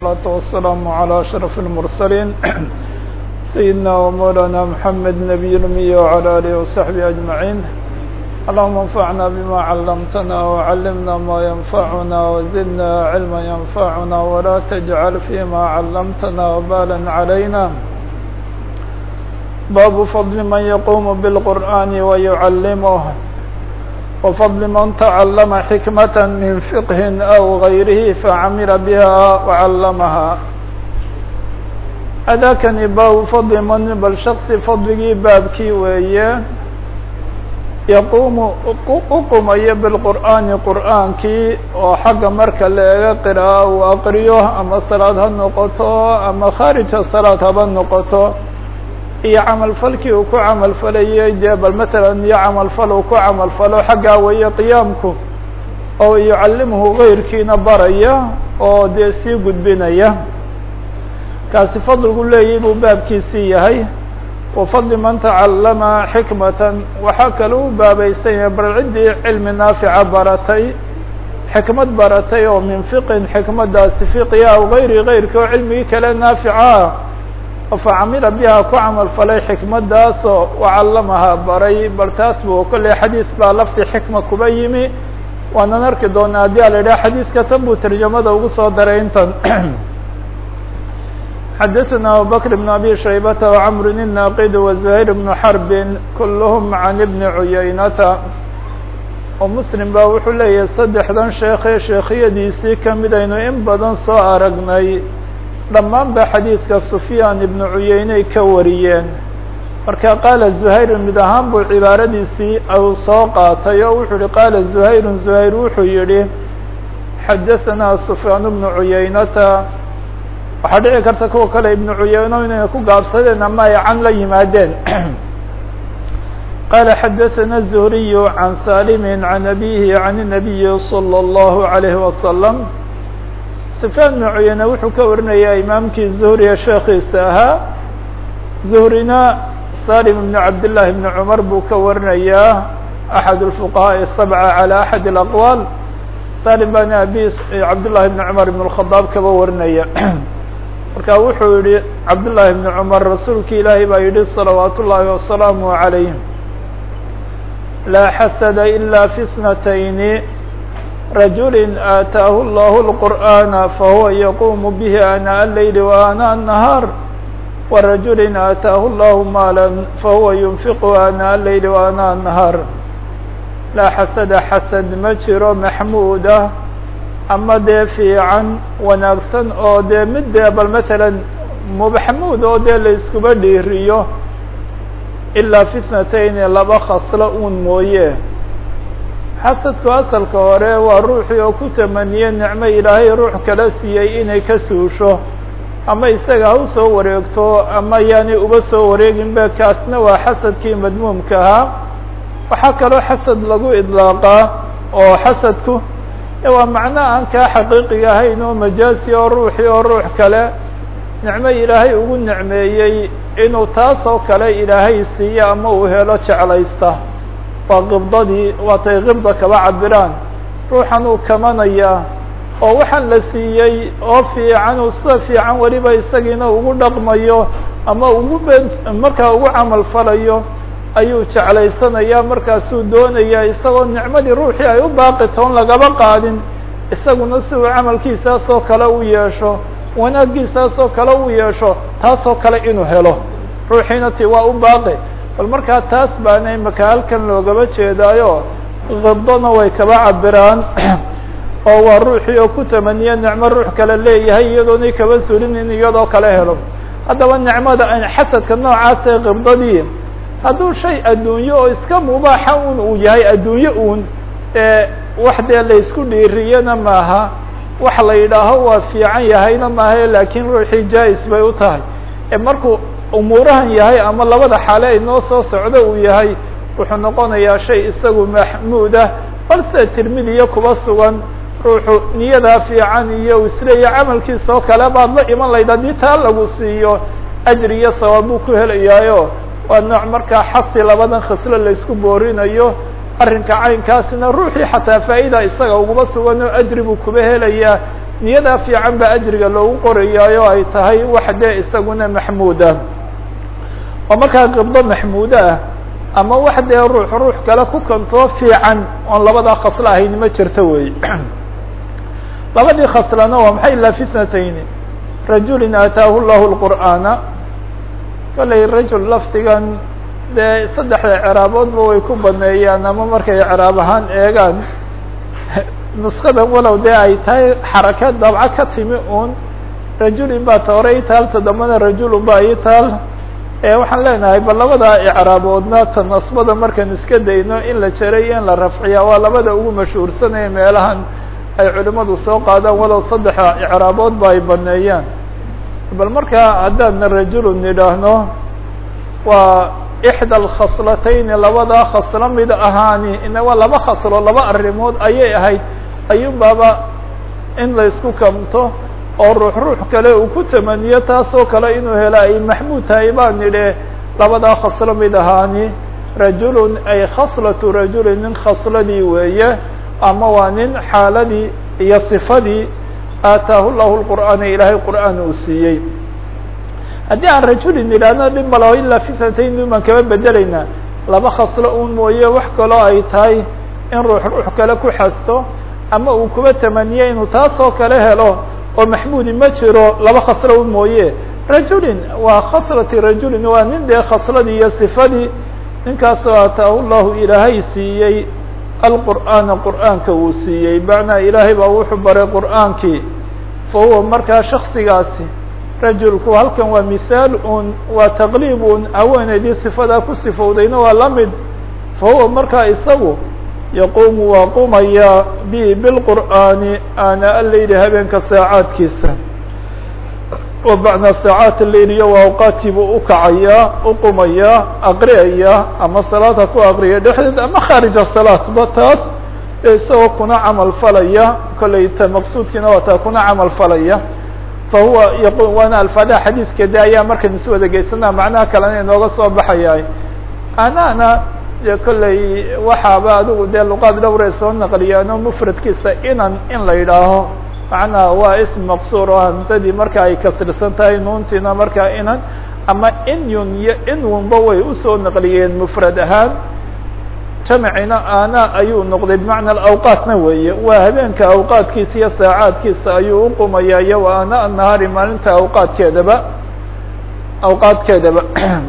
الصلاة والسلام على أشرف المرسلين سيدنا ومولانا محمد نبي الأمي وعلى آله وصحبه أجمعين اللهم انفعنا بما علمتنا وعلمنا ما ينفعنا وزدنا علما ينفعنا ولا تجعل فيما علمتنا وبالا علينا باب فضل من يقوم بالقرآن ويعلمه وفضل من تعلم حكمة من فقه أو غيره فعمل بها وعلمها أdاkنi bاب فضل mن bl شhخص فضligii baabkii weeye يquم uqumaya بالqرآaنi qur'aankii oo xagga marka la ega qراءة uu aqriyo ama saلاad ha noqoto ama khاriجa saلاad haba noqoto iyo camal falkii uu ku camal falayay dee bal mثalا iyo camal fal uu ku camal falo xaggaa weeye qiyaamku oo yucallimhu غayrkiina baraya oo dee sii gudbinaya kaasi fadligu leeyahy buu baabkiisii yahay wa fadli man tacallama xikmatan waxaa kale u baabaysan yahay bal ciddii cilmi naafica baratay xikmad baratay oo min fiqin xikmadaasi fiqiya aw gayri gayrki oo cilmigii kale naafica facamila biha ku camal falay xikmadaasoo wacallamaha baray bal taas bu kolley xadiis baa lafti xikma kuba yimi waanan arki doonaa haddii a la yidhaha xadiiska tan buu tarjamada ugu soo daray intan xadaثna abubakr بn abi shaybata وcmr الnaqid وزuhayr بn xrb kulhm can bni cuyaynata oo muslim ba wuxuu leeyahay saddexdan sheekee sheekhyadiisii kamid aynu in badan soo aragnay dhammaan ba xadiidka sufyaan ibnu cuyeyney ka wariyeen marka qaala zuhayru mid ahaan buu cibaaradiisii u soo qaatay oo wuxuu yihi qaala zuhayru zuhayr wuxuu yihi xadaثanaa sufyaan bnu cuyeynata waxaa dhici karta kuwa kale ibnu cuyeyno inay ku gaabsadeen ama ay can la yimaadeen qaala xadaثana الzuhriyu can salimi can abihi can الnabiyi slى الlahu عalayhi wasalam sufyaan ibnu cuyeyne wuxuu ka warinayaa imaamkii zuhriya sheekiisa ahaa zuhrina salim ibn cabdillahi ibni cumar buu ka warinayaa axad اlfuqahaaءi الsabca calى axad اlaqwaal salim baana abi cabdullahi ibni cumar ibn اlkhadaab kaba warinaya marka wuxuu yihi cabdullahi ibni cumar rasuulki ilaahay baa yihi salawaat ullaahi wasalaamu عalayh laa xasada ila fi snatayni rajuli aataahu اllah الqur'ana fahuwa yaqumu bihi anaa الlayl وanaa الnahaar warajuli aataahu اllah maala fahuwa yunfiqu anaa الlayl وanaa الnahaar laa xasada xasad ma jiro maxmuuda ama dee fiican wanaagsan oo dee mid dee bal matalan maxmuud oo dee la iskuba dhiiriyo ilaa fitnatayni laba khaslo un mooye xasadku asalka hore waa ruuxii oo ku tamaniye nicmo ilaahay ruux kala siiyey inay ka suusho ama isaga ha usoo wareegto ama yaanay uba soo wareegin be kaasna waa xasadkii madmuumka ahaa waxaa kaloo xasad lagu idlaaqaa oo xasadku waa macno aan kaa xaqiiqiga ahayn oo majaasi oo ruuxii oo ruux kale nicmo ilaahay ugu nicmeeyey inuu taas oo kale ilaahay siiyo ama uu helo jeclaysta waa qibdadii waatay qibda kaba cabiraan ruuxan uu kamanayaa oo waxaan la siiyey oo fiican uu sida fiican weliba isagiina ugu dhaqmayo ama ugu be markaa ugu camal falayo ayuu jeclaysanaya markaasuu doonaya isagoo nicmadii ruuxii ay u baaqi toon lagaba qaadin isaguna si uu camalkiisaas oo kale u yeesho wanaaggiisaas oo kale u yeesho taasoo kale inuu helo ruuxiina ti waa u baaqi bal markaa taas baana imaka halkan loogaba jeedaayo qibdona way kaba cabiraan oo waa ruuxii oo ku tamaniya nicmo ruux kale leeyahay iyadoonay kaba sulin in iyadoo kale helo haddaba nicmada xasadka noocaasee qibdadii hadduu shay adduunyo oo iska mubaaxa un uu yahay adduunyo uun ee wax dee la isku dhiiriyana maaha wax la yidhaaho waa fiican yahayna maaha laakiin ruuxii jaa-is bay u tahay ee markuu umuurahan yahay ama labada xaale ay noo soo socdo uu yahay wuxuu noqonayaa shay isagu maxmuud ah bal sida tirmidiya kuba sugan ruuxu niyadaa fiican iyo isleeya camalkiisa oo kale baad la iman layd haddii taa lagu siiyo ajri iyo sawaab buu ku helayaayo waa nooc markaa xasi labadan khaslo la isku boorinayo arrinka caynkaasina ruuxii xataa faa'ida isaga uguma sugan oo ajri buu kuba helayaa niyadaa fiican ba ajriga loogu qorayaayo ay tahay wax dee isaguna maxmuud ah oo markaa qibdo maxmuudo ah ama wax dee ruux ruux kale ku kantoo fiican oon labadaa khaslo ahayn ma jirto wey labadii khaslana waa maxay ilaa fitnatayni rajulin aataahu llahu lqur'aana kollay rajul lafdigan dee saddexda ceraaboodba way ku baneeyaan ama markay ceraab ahaan eegaan nuskadan walow dee ay tahay xaraka dabco ka timi un rajulin baa ta hore itaal ta dambana rajulun ba itaal waxaan leenahay bal labada icraaboodna ta nasbada markaan iska dayno in la jeray in la rafciya waa labada ugu mashhuursanaya meelahan ay culimadu soo qaadaan walow saddexa icraabood ba ay baneeyaan bal markaa haddaadna rajulun nidhaahno waa ixda alkhaslatayni labadaa khaslo mid ahaani ina waa laba khaslo laba arrimood ayay ahayd ayuun baaba in la isku kamto oo ruux ruux kale uu ku tamaniyo taasoo kale inuu helo ay maxmuud tahay baan nidhe labadaa khaslo mid ahaani rajulun ay khaslatu rajulin nin khasladii weeye ama waa nin xaaladii iyo sifadii aataahu llahu lqur'aana ilaahay qur'aan uu siiyey haddii aan rajulin nidhaahno dhib malo ilaa fitnatayn baan kaba bedelaynaa laba khaslo un mooye wax kaloo ay tahay in ruux ruux kale ku xasto ama uu kuba tamaniyo inuu taasoo kale helo oo maxmuudi ma jiro laba khaslo un mooye rajulin waa khaslati rajulin waa nin dee khasladii iyo sifadii ninkaasoo aataahu llahu ilaahay siiyey alqur'aana qur'aanka uu siiyey macnaa ilaahay baa wuxuu baray qur'aankii fa huwa markaa shaksigaasi rajulku halkan waa mithaal un waa taqliib un haweeneydii sifadaa ku sifowdayna waa la mid fa huwa markaa isagu yaquumu waa qumaya bi bilqur'aani ana alayli habeenka saacaadkiisa oo bacnaa saacaat alayliya waa awqaadkii buu ukacayaa uqumaya aqriyaya ama salaadha ku aqriya dhexdeed ama khaarija salaatba taas isagoo kuna camal falaya kollay ta maqsuudkiina waa taa kuna camal falaya fahuwa yaqu waana alfaadaha xadiidka de ayaa markan isu wada geysanaa macnaha kalena inooga soo baxaya anana de kollay waxaaba adigu dee luqaad dhowray soo naqliyaano mufradkiisa inan in la yidhaaho macnaha waa ism maqsuur oo hamsadii marka ay kasirsan tahay nuuntiina markaa inan ama inyun iyo inwunba way usoo naqliyeen mufrad ahaan jamcina ana ayuu noqday bimacna awqaatna weeye waa habeenka awqaadkiisa iyo saacaadkiisa ayuu uqumaya iyo wa ana nahaari maalinta awqaadkeedaba awqaadkeedaba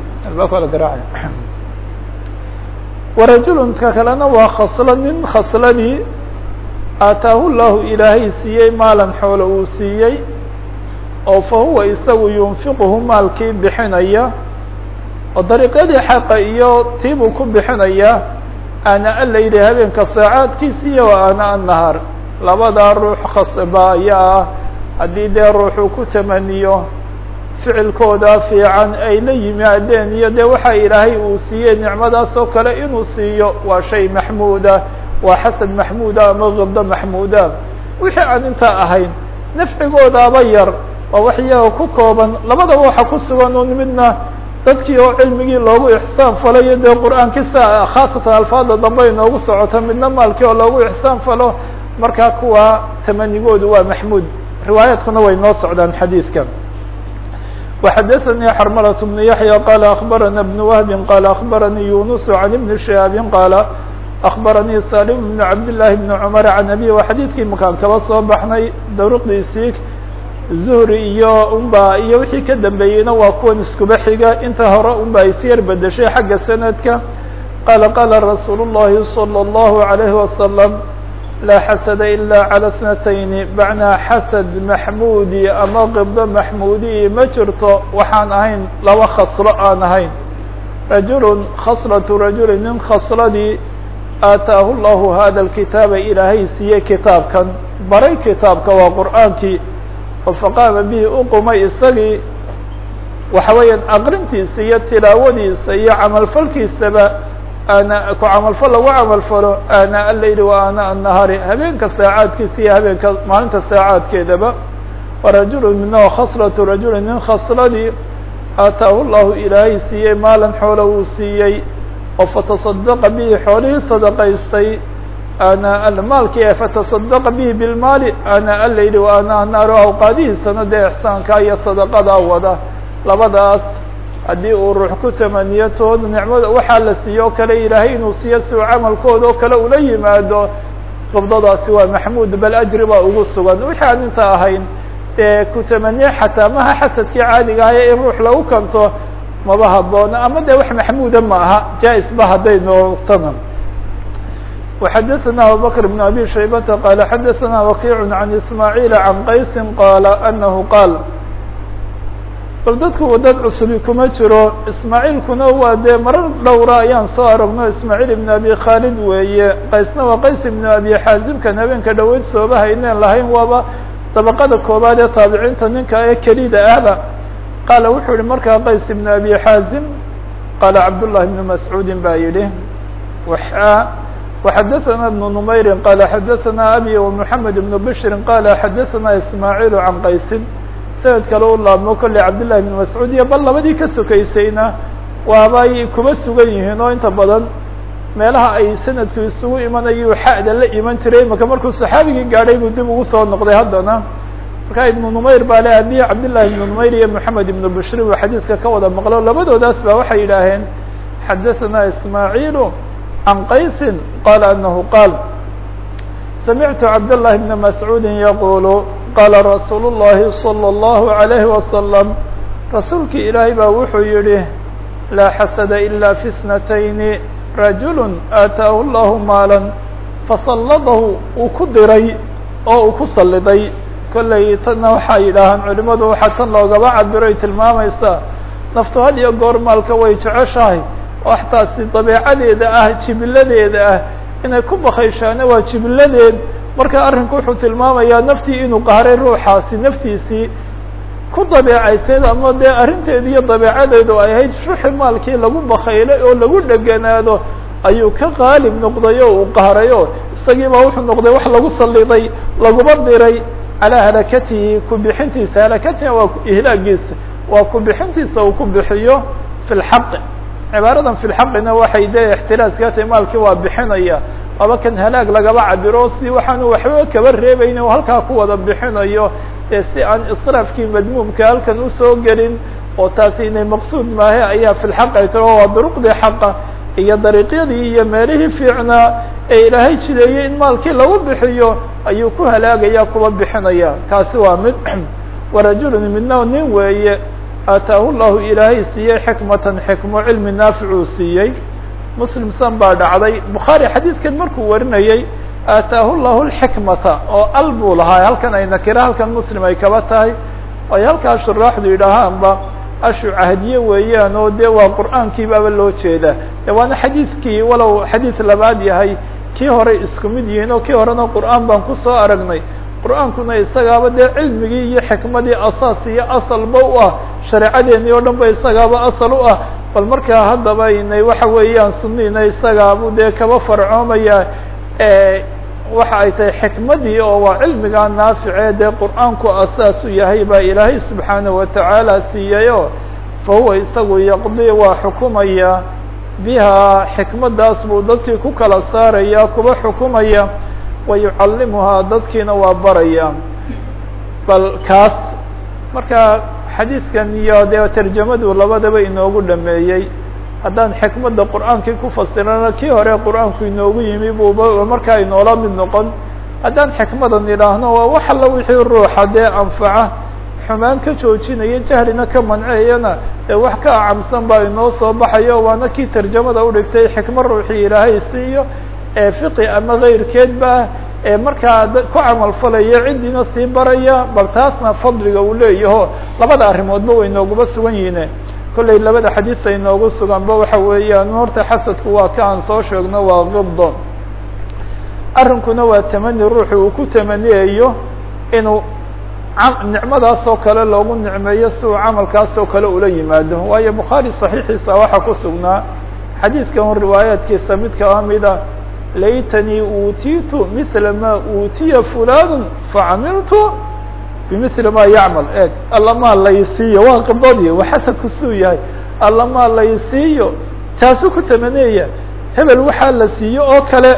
warajulunka kalena waa khaslo nin khasladii aataahu llahu ilaahay siiyey maalan xoolo uu siiyey oo fa huwa isagu yunfiquhu maalkii bixinaya oo dariiqyadii xaqa iyo tiibuu ku bixinaya ana alayli habeenka saacaadkiisa iyo wa ana annahaar labadaa ruux khasba ayaa ah haddii dee ruuxuu ku tamaniyo ficilkooda fiican ay la yimaadeen iyo dee waxa ilaahay uu siiyey nicmadaas oo kale inuu siiyo waa shay maxmuuda waa xasan maxmuuda ama kibdo maxmuuda wixii aan intaa ahayn nafcigoodaaba yar waa wax iyaga ku kooban labadaba waxa ku sugan un midna dadkii oo cilmigii loogu ixsaan falayo dee qur-aankisa khaasatan alfaada dambe inoogu socota midna maalkii oo loogu ixsaan falo markaa kuwa tamanigoodu waa maxmuud riwaayaadkuna way noo socdaan xadiidka وxdثnي xرملة بن يحيى قال أخبرنا بن وهب قال أخبرني يونس عن بن شهاب قال أخبرني سالم بن عبد الله بن عمر عن أبي وxadيثkii makaan kaba soo baxnay druqdiisii zuhri iyo unba iyo wixii ka dambeeyeyna waa kuwan iskuba xiga inta hore unba ay si yar bedeshay xagga sanadka qala qala rasuul الlahi صلى الlaه عليه وسلم laa xasada ilaa calى اثnatayni macnaa xasad maxmuudi ama qibdo maxmuudiyi ma jirto waxaan ahayn laba khaslo aan ahayn rajulu khaslatu rajuli nin khasladii aataahu llahu hada اlkitaaba ilaahay siiyey kitaabkan baray kitaabka waa qur'aankii oo faqaama bihi uqumay isagii waxa weeyaan aqrintiisa iyo tilaawadiisa iyo camalfalkiisaba ana ku camalfal lagu camalfalo ana alayli wa ana annahaari habeenka saacaadkiisa iyo habeenka maalinta saacaadkeedaba warajulu minhu khaslatu rajuli nin khasladii aataahu llahu ilaahay siiyey maalan xoolo uu siiyey oo fatasadaqa bihi xoolihii sadaqaystay ana maalkii fataصadaqa bihi bilmaali ana alayli wa ana naaru awqaadihiisana dee ixsaanka iyo sadaqada wada labadaas haddii uu ruux ku tamaniyo tooda nicmada waxaa la siiyo o kale ilaahay inuu siiyo si uu camalkooda oo kale ula yimaado qabdadaasi waa maxmuud bal ajri baa ugu sugan wixii aan inta ahayn dee ku tamaniye xataa maha xasadkii caadiga ahaye in ruux lagu kanto maba haboona ama de wax maxmuuda ma aha jaa-is ba hadday noqtona وxadثna abubكر بن abي شhaybةa qال xadثna وkiع عن ismاعيل عan qaysi qال أنه qاal bal dadku dad cusubi kuma jiro ismaaعيilkuna waa dee marar dhowra ayaan soo aragno ismaaعيل iبn abi khaalid weeye qaysna waa qays iبn abi xaazimkan habeenka dhaweyd sooba hayneen lahayn waaba dabaqada koobaad ee taabiciinta ninka ee kelida ahba qaala wuxuu yihi markaa qays iبn abi xaazim qaala cabdاللahi بن mascuudi ba yihi وxadثna بن نmayri qال xadثna abي ومحamed بن bشri qال xadثna ismاعيل عan qaysi sanad kale u laabmo kolley cabdاللahi بن mascuud iyo bal labadii ka sokaysayna waabay kuba sugan yihiin oo inta badan meelaha ay sanadku isugu imanayu xada la iman jiray imaka markuu صaxaabigii gaadhay buu dib ugu soo noqday haddana marka iبن نmayr baa le abi cabdاللahi بن نmayr iyo محamed iبن bشri buu xadiidka ka wada maqlo labadoodaas ba waxay yidhaaheen xadثna ismاعيل عن qaysi qال أنه qاal سمعت cabdاللahi بن مسعوud yqul qاla رasuul الlahi صلى الlه عليه وسلم rasuulkii ilaahay baa wuxuu yihi laa xasد إlا في اثنتين رaجuل آataaه الlah maalا faصلdahu uu ku diray oo uu ku saliday kolley tana waxaa yidhaahaan culimadu waxaa tan loogaba cabiroy tilmaamaysaa naftu had iyo goor maalka way jeceshahay waxtaasi dabeecadeeda ah jibiladeeda ah inay ku bakayshaana waa jibiladeed marka arrinku wuxuu tilmaamayaa naftii inuu qahray ruuxaasi naftiisii ku dabeecayseed ama dee arrinteedu iyo dabeecadeedu ay ahayd shuxi maalkii lagu bakaylay oo lagu dheganaado ayuu ka qaalib noqday oo uu qahray o isagii baa wuxuu noqday wax lagu saliday laguma diray calaa halakatihi kubixintiisa halakatina waa ihlaagiisa waa kubixintiisa uu ku bixiyo fi lxaqi cibaaradan fi lxaqina waxay de ixtiraaska tahay maalkii waa bixinaya waaba kan halaag lagaba cabiro si waxaanu waxba kaba reebayn o halkaa ku wada bixinayo ee si aan israafkii madmuumka halkan usoo gelin oo taasi inay maqsuud maahe ayaa fi lxaq ay tiro waa duruqdii xaqa iyo dariiqyadii iyo meelihii fiicnaa ee ilaahay jideeyey in maalkii lagu bixiyo ayuu ku halaagaya kuba bixinaya kaasi waa mid warajulun midna nin weeye aataahu llahu ilaahay siiyey xikmatan xikmo cilmi naaficuu siiyey muslim san baa dhacday bukhaari xadiidkan markuu warinayey aataahu llahu lxikmata oo al buu lahaa halkan ay nakira halkan muslim ay kaba tahay ay halkaa shuraaxdu yidhaahaanba ashu cahdiye weeyaan oo dee waa qur'aankii baaba loo jeedaa de waana xadiidkii walow xadiid labaad yahay kii hore isku mid yihiin oo kii horena qur'aan baan kusoo aragnay qur'aankuna isagaaba dee cilmigii iyo xikmadii asaas iyo asalba u ah shareecadeennii oo dhan ba isagaaba asal u ah bal markaa haddaba inay waxa weeyaan sunniina isagaabu dee kaba farcoomaya waxa ay tahay xikmadii oo waa cilmigaa naaficee dee qur'aanku asaas u yahay baa ilaahay subxaanaه watacaala siiyayo fa huwa isagu yaqdi waa xukumaya bihaa xikmadaas buu dadkii ku kala saaraya kuba xukumaya wa yucallimuhaa dadkiina waa baraya bal kaas marka xadiidkan iyo dee tarjamadu labadaba inoogu dhameeyey haddaan xikmadda qur'aankii ku fasirana kii hore qur'aanku inoogu yimi buuba markaa inoola mid noqon haddaan xikmadan idhaahno waa wax alla wixii ruuxa dee anfaca xumaan ka joojinaya jahlina ka manceyana ee wax ka acamsan baa inoo soo baxayo waana kii tarjamada udhigtay xikmo ruuxii ilaahay siiyo ee fiqi ama kayrkeedba ee markaa ku camal falaya ciddiina sii baraya bal taasna fadliga uu leeyaho labada arrimoodba way nooguba sugan yihiine kollay labada xadiis ay noogu suganba waxa weeyaan horta xasadku waa ka aan soo sheegno waa qibdo arrinkuna waa tamani ruuxu uu ku tamaniyayo inuu nicmadaas oo kale loogu nicmeeyo si uu camalkaas oo kale ula yimaado waayo bukhaari saxiixiisa waxaa ku sugnaa xadiidkan riwaayaadkiisa mid kaba mida laytanii uutiitu mila ma uutiya fulan facamiltu bimili ma yacmal eg allamaa laysiiyo waa qibdadii waa xasadku suu yahay allamaa laysiiyo taasuu ku tamaniyaya hebel waxaa la siiyo oo kale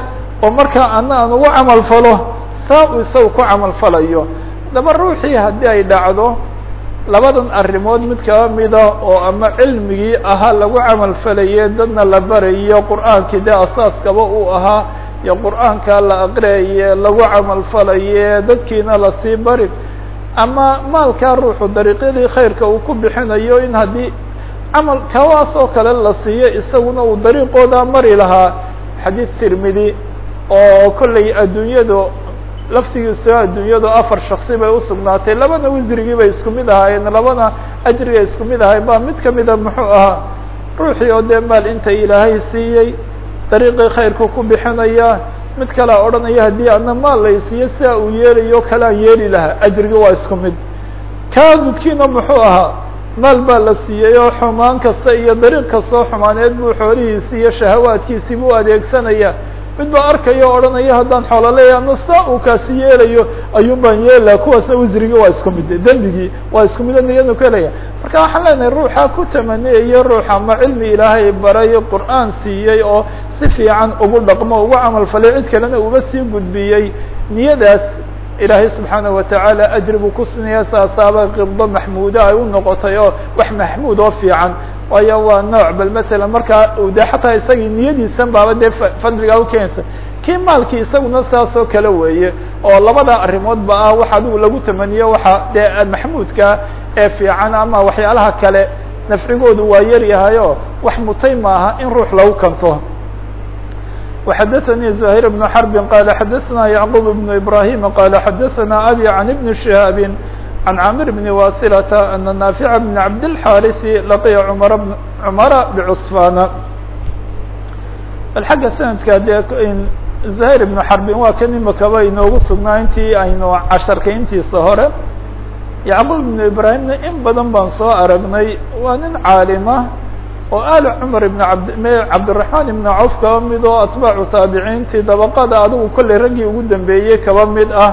oo markaa ana aan ugu camal falo saa uu isaga ku camal falayo daba ruuxii haddii ay dhacdo labadan arrimood mid kaba mida oo ama cilmigii ahaa lagu camal falaye dadna la barayo qur'aankii dee asaaskaba uu ahaa iyo qur'aanka la aqriyaye lagu camal falaye dadkiina lasii bari ama maalkaa ruuxu dariiqyadii khayrka uu ku bixinayo in haddii camal kawaas oo kale la siiyo isaguna uu dariiqooda mari lahaa xadiid tirmidi oo kollay adduunyadu laftigiiso adduunyadu afar shaksi bay usugnaatay labana wisrigii bay isku mid ahaayeen labana ajriga isku mid ahay ba mid kamida muxuu ahaa ruuxii oo dee maal inta ilaahay siiyey dariiqii khayrku ku bixinaya mid kalea odhanaya haddii ana maal lay siiyo sidaa uu yeelayo kalean yeeli lahaa ajrigi waa isku mid kaa dudkiina muxuu ahaa maal baa la siiyey oo xumaan kasta iyo dariiq kastoo xumaaneed buu xoolihiisi iyo shahawaadkiisii buu adeegsanaya mid baa arkaya o odhanaya haddaan xoolo leeya ama saa uu kaasi yeelayo ayuun baan yeelaa kuwaasna wisrigii waa isku mid dembigii waa isku mida niyadu ka helaya marka waxaan leenahay ruuxa ku tamaniyayo ruux ama cilmi ilaahay baray qur'aan siiyey oo si fiican ugu dhaqmo ugu camal falay cid kalena uba sii gudbiyey niyadaas ilaahay subxaanaه watacaala ajri buu ku sinaya saasaaba qibdo maxmuuda ay u noqotay oo wax maxmuud oo fiican waayo waa nooc bal masalan markaa de xataa isagii niyadiisan baaba dee fadligaa ukeenaysa kii maalkii isaguna saas oo kale weeye oo labada arrimoodba ah wax adigu lagu tamaniyo waxa dee maxmuudka ee fiican ama waxyaalaha kale nafcigoodu waa yar yahay o wax mutay maaha in ruux lagu kanto وxdثnي زهير بن حرب قال xdثna يعقوب بن إبراهيم قال xdثna أbي عن بن شهاب عن عامر بن واصلة أن نافع بن عبد الحارث لقي عمر بن عمر بعصفان bal xagga سندka de زهير بن حرب waa kan imakaba inoogu sugnaa intii aynu casharka intiisa hore يعقوب بن إبراهيمna in badan baan soo aragnay waa nin caalima oo aal cumar ibn abd cabdiraxmaan ibn cawf kaba mid oo atbaacu taabiciintii dabaqada adigu kollay raggii ugu dambeeyey kaba mid ah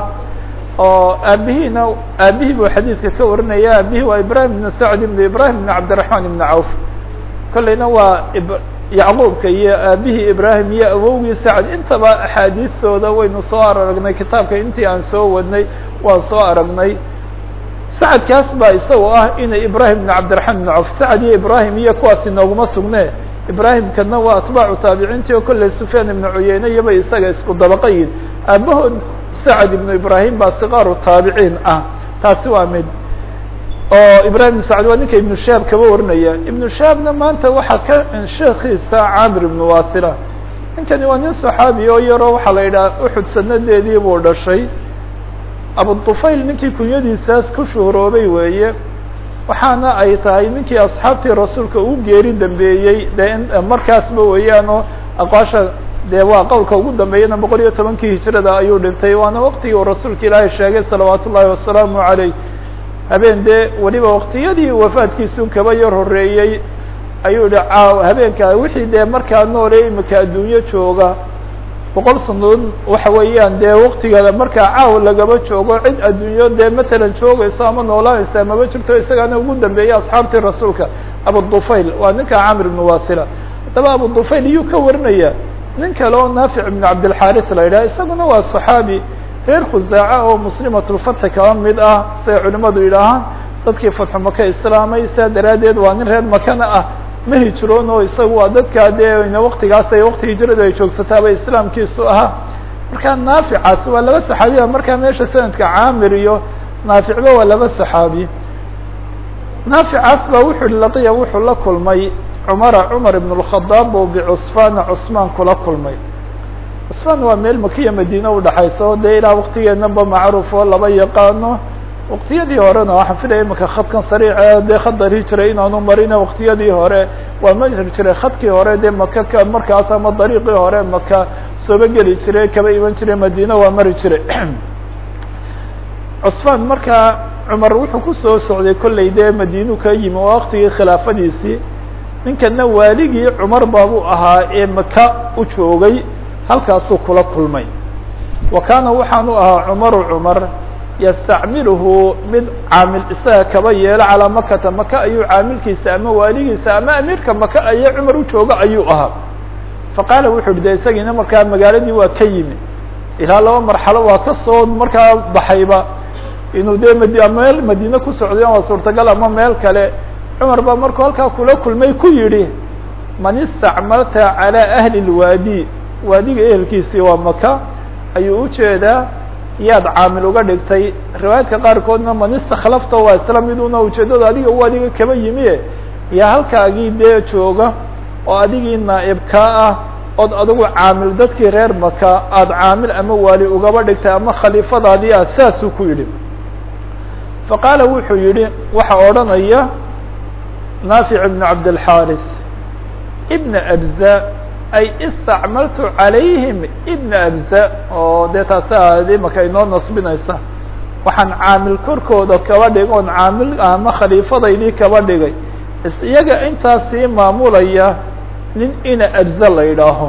oo aabihiina aabihii buu xadiidka ka warinaya aabihii waa ibrahim ibn sacd ibn ibrahim ibn cabdiraxmaan ibn cawf kollayna waa yacquubka iyo aabihii ibrahim iyo awowgii sacd intaba axaadiistooda waynu soo aragnay kitaabka intii aan soo wadnay waan soo aragnay sacadkaas baa isagoo ah inay ibrahim ibn cabdiraxmaan ibn cawf sacad iyo ibrahim iyo kuwaas inooguma sugne ibrahimkana waa atbaacu taabiciintii oo kolley sufyaan ibnu cuyeyne iyobay isaga isku dabaqayin aabahood sacad ibnu ibrahim baa sikaaru taabiciin ah taasi waa mid oo ibrahim ibn sacd waa ninka ibnu shahaab kaba warinaya ibnu shahaabna maanta waxaa ka sheekiisa camir ibnu wasila ninkani waa nin saxaabi oo yaroo waxaa la yidhaha uxud sanadeedii buu dhashay abutufayl ninkii kunyadiisaas ku shuhuroobay weeye waxaana ay tahay ninkii asxaabtii rasuulka uu geeri dambeeyey de markaasba weeyaanoo aqwaasha dee waa qowlka ugu dambeeyana boqol iyo tobankii hijrada ayuu dhintay waana waktigii uu rasuulka ilaahay sheegay salawaat ullaahi wasalaamu caleyh habeen dee weliba waktiyadii wafaadkiisu kaba yar horeeyey ayuu yihi caaw habeenka wixii dee markaa noole imika adduunyo jooga boqol sanadood waxa weeyaan dee waktigeeda markaa caaw lagaba joogo cid adduunyo dee matalan joogayso ama noolaanaysa maba jirto isagaana ugu dambeeyey asxaabtii rasuulka abudufayl waa ninka camir ibnu wasila haddaba abudufayl iyuu ka warinaya nin kale oo naafic ibnu cabdilxaris la yidhaha isaguna waa saxaabi reer khusaaca oo muslimatulfatxi kaba mid ah say culimadu yidhaahaan dadkii fatxu maka islaamay saa daraaddeed waa nin reer makana ah ma hijroon oo isagu waa dadkaa dee waktigaas ay wakti hijradu ay joogsataaba islaamkiisu ahaa markaa naaficaas waa laba saxaabiya markaa meesha sanadka caamir iyo naaficba waa laba saxaabi naaficaas baa wuxuu hi laqiya wuxuu la kulmay cumara cumar ibn اlkhadaab oo bicusfaana cusmaan kula kulmay cusfaan waa meel makiya madiine udhaxayso dee ilaa waktigeenaba macruuf oo laba yaqaano waktiyadii horena waxaan filaya imaka khadkan sariice dee khadar hijiray inaanu marina waktiyadii hore waa mari jiray khadkii hore dee maka ka markaas ama dariiqii hore maka sooba geli jiray kaba iman jiray madiine waa mari jiray cusfaan markaa cumar wuxuu kusoo socday kollay dee madiinu ka yimi oo waktigii khilaafadiisii ninkana waaligii cumar baabuu ahaa ee maka u joogay halkaasuu kula kulmay wa kaana waxaanu ahaa cumaru cumar yastacmiluhu mid caamil isaga kaba yeelo calaa makata maka ayuu caamilkiisa ama waaligiisa ama amiirka maka aye cumar u jooga ayuu ahaa faqaala wuxu uhi de isagiina markaa magaaladii waa ka yimi ilaa laba marxalo waa kasoo markaa baxayba inuu dee mad meel madiine ku socday waa suurtagal ama meel kale cumar baa markuu halkaa kula kulmay ku yidhi man istacmalta calى ahli اlwaadi waadiga ehelkiisii waa maka ayuu ujeedaa yaad caamil uga dhigtay riwaayaadka qaarkoodna man istakhlafta waa isla miduna ujeedada adiga u adiga kaba yimi yaa halkaagii dee jooga oo adigii naa'ibkaa ah ood adigu caamil dadkii reer maka aada caamil ama waali ugaba dhigtay ama khaliifadaadii ah saasuu ku yidhi faqaala wuxuu yihi waxa odhanaya naafic ibn cabdilxaaris ibna abza ay istacmaltu calayhim ibna abza oo dee taasi aadi maka inoo nasbinaysa waxaan caamil korkooda kaba dhig oon caamil ama khaliifadaydii kaba dhigay iyaga intaasii maamulaya nin ina abza la yidhaaho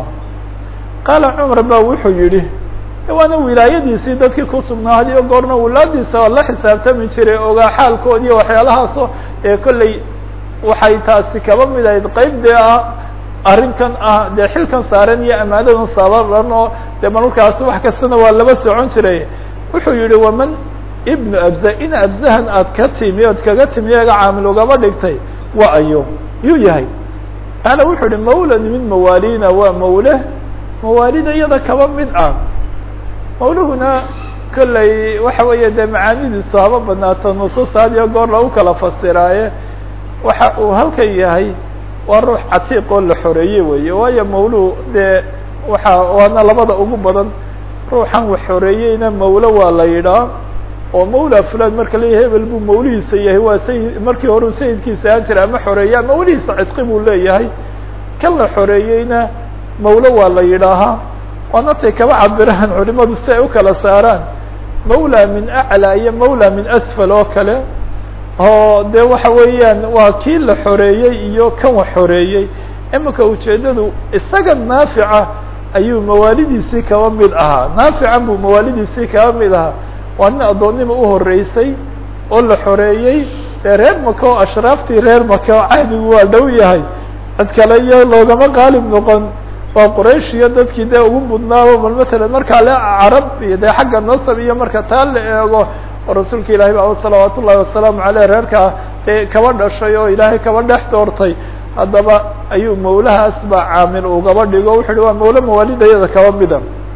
qaala cumar ba wuxuu yihi waana wilaayadiisii dadkii ku sugnaa hadiyo goorna wulaadiisa oo la xisaabtami jiray ogaa xaalkood iyo waxyaalahaasoo ee kolley waxay taasi kaba mid ahayd qeyb dee ah arrinkan ah dee xilkan saaran iyo amaanadan saaran oo dee markaasi wax kastana waa laba socon jiray wuxuu yihi waman ibnu abza in abzahan aad ka timi ood kaga timi eega caamil ugaba dhigtay wa ayo yuu yahay qaala wuxuu yihi mawlan min mawaalina waa mawle mawaalida iyada kaba mid ah mawluhuna kolley waxa weeye dee macaanidiisu haba badnaato nusuus had iyo goor lagu kala fasiraaye waxa uu halkan yahay waa ruux catiiq oo la xoreeyey weeye waayo mawluhu dee waxa waana labada ugu badan ruuxan wax xoreeyeyna mawlo waa la yidhaa oo mawla fulan marka leeyahay hebel buu mawlihiisa yahay waa sayid markii hore u sayidkiisa ahaan jira ama xoreeyaa mawlihiisa cidqi buu leeyahay kan la xoreeyeyna mawlo waa la yidhaahaa waanatay kaba cabiraan culimadu si ay u kala saaraan mawla min aclى iyo mawla min asfal oo kale oo de waxa weeyaan waa kii la xoreeyey iyo kan wax xoreeyey imika ujeedadu isaga naafica ayuu mawaalidiisii kaba mid ahaa naafican buu mawaalidiisii kaba mid ahaa waa nin addoonnima uhoreysay oo la xoreeyey dee reer maka oo ashraaftii reer maka oo cahdigu waa dhow yahay cid kale iyo loogama qaalib noqon waa quraysh iyo dadkii dee ugu mudnaaba bal matalan markaa le carab iyo dee xagga nasab iyo marka taa la eego oo rasuulka ilahi ba salawaat ullahi wasalaamu aleyh reerkaa dee kaba dhashay oo ilaahay kaba dhex doortay haddaba ayuu mawlahaas baa caamil ugaba dhigo wuxu uhi waa mawle mawaalidayada kaba mida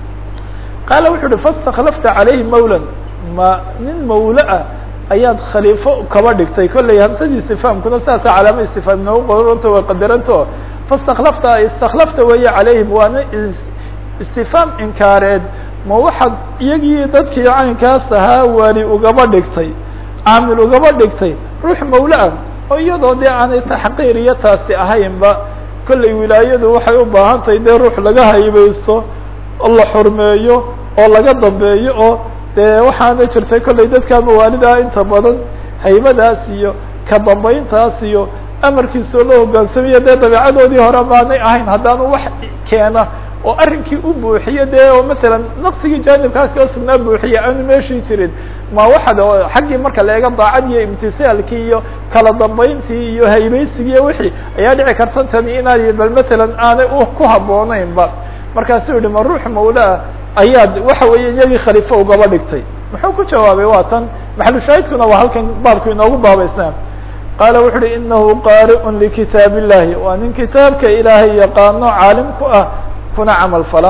qaala wuxu uhi fastakhlafta calayhi mawlan ma nin mawle ah ayaad khaliifo kaba dhigtay kolley hamsadii istifhaamkuna sidaasa calaama istifhaam inoogu qoranta way qadaranto fastakhlafta istakhlafta weeye calayhim waana istifhaam inkaareed ma waxaad iyagii dadkii caynkaas ahaa waali ugaba dhigtay caamil ugaba dhigtay ruux mawle ah oo iyadoo dee aanay taxqiir iyo taasi ahaynba kolley wilaayadu waxay u baahan tahay dee ruux laga haybaysto oo la xurmeeyo oo laga dambeeyo oo dee waxaana jirtay kolley dadka mawaalida inta badan haybadaas iyo ka dambayntaas iyo amarkiisoo la hogaansamiya dee dabeecadoodii hore maanay ahayn haddaanu wax keena oo arrinkii u buuxiyo dee oo matalan naqsigii jaanibkaa kaga sugnaa buuxiya aanu meeshii jirin ma waxad xaggii marka la eega daacad iyo imtisaalkii iyo kala dambayntii iyo haybaysigii iyo wixii ayaa dhici karta tani inaad bal matalan aanay ku habboonaynba markaasuu yihi ma ruux mawlaa ayaad waxa weeye iyagii khaliifo ugaba dhigtay muxuu ku jawaabay waa tan maxalushaahidkuna waa halkan baabku inoogu baabaysnaa qaala wuxu uhi inahu qaari'un likitaab illahi waa nin kitaabka ilaahay yaqaano caalim ku ah kuna camal fala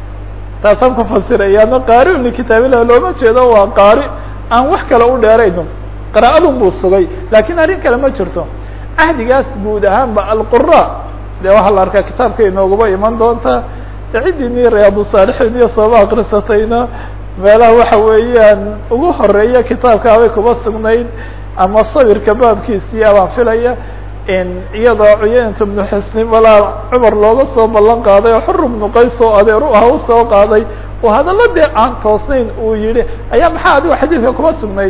taasaan ku fasirayaana qaari'un likitaab illahi looma jeedo waa qaari aan wax kale u dheerayno qira'adun buu sugay lakin arrin kale ma jirto cahdigaas guud ahaanba alqura dee waxaa la arkaa kitaabka inooguba iman doonta de ciddii ni riyaadu saalixiin iyo sooba akrisatayna meelaha waxa weeyaan ugu horeeya kitaabkaabay kuba sugnayd ama sawirka baabkiisii abaan filaya iyadoo cuyeynta ibnu xisni malaa cumar looga soo ballan qaaday oo xur ibnu qays oo adeer u ah usoo qaaday oo hadalla dee aan toosnayn uu yihi ayaa maxaa adigo xadiidka kuba sugnayd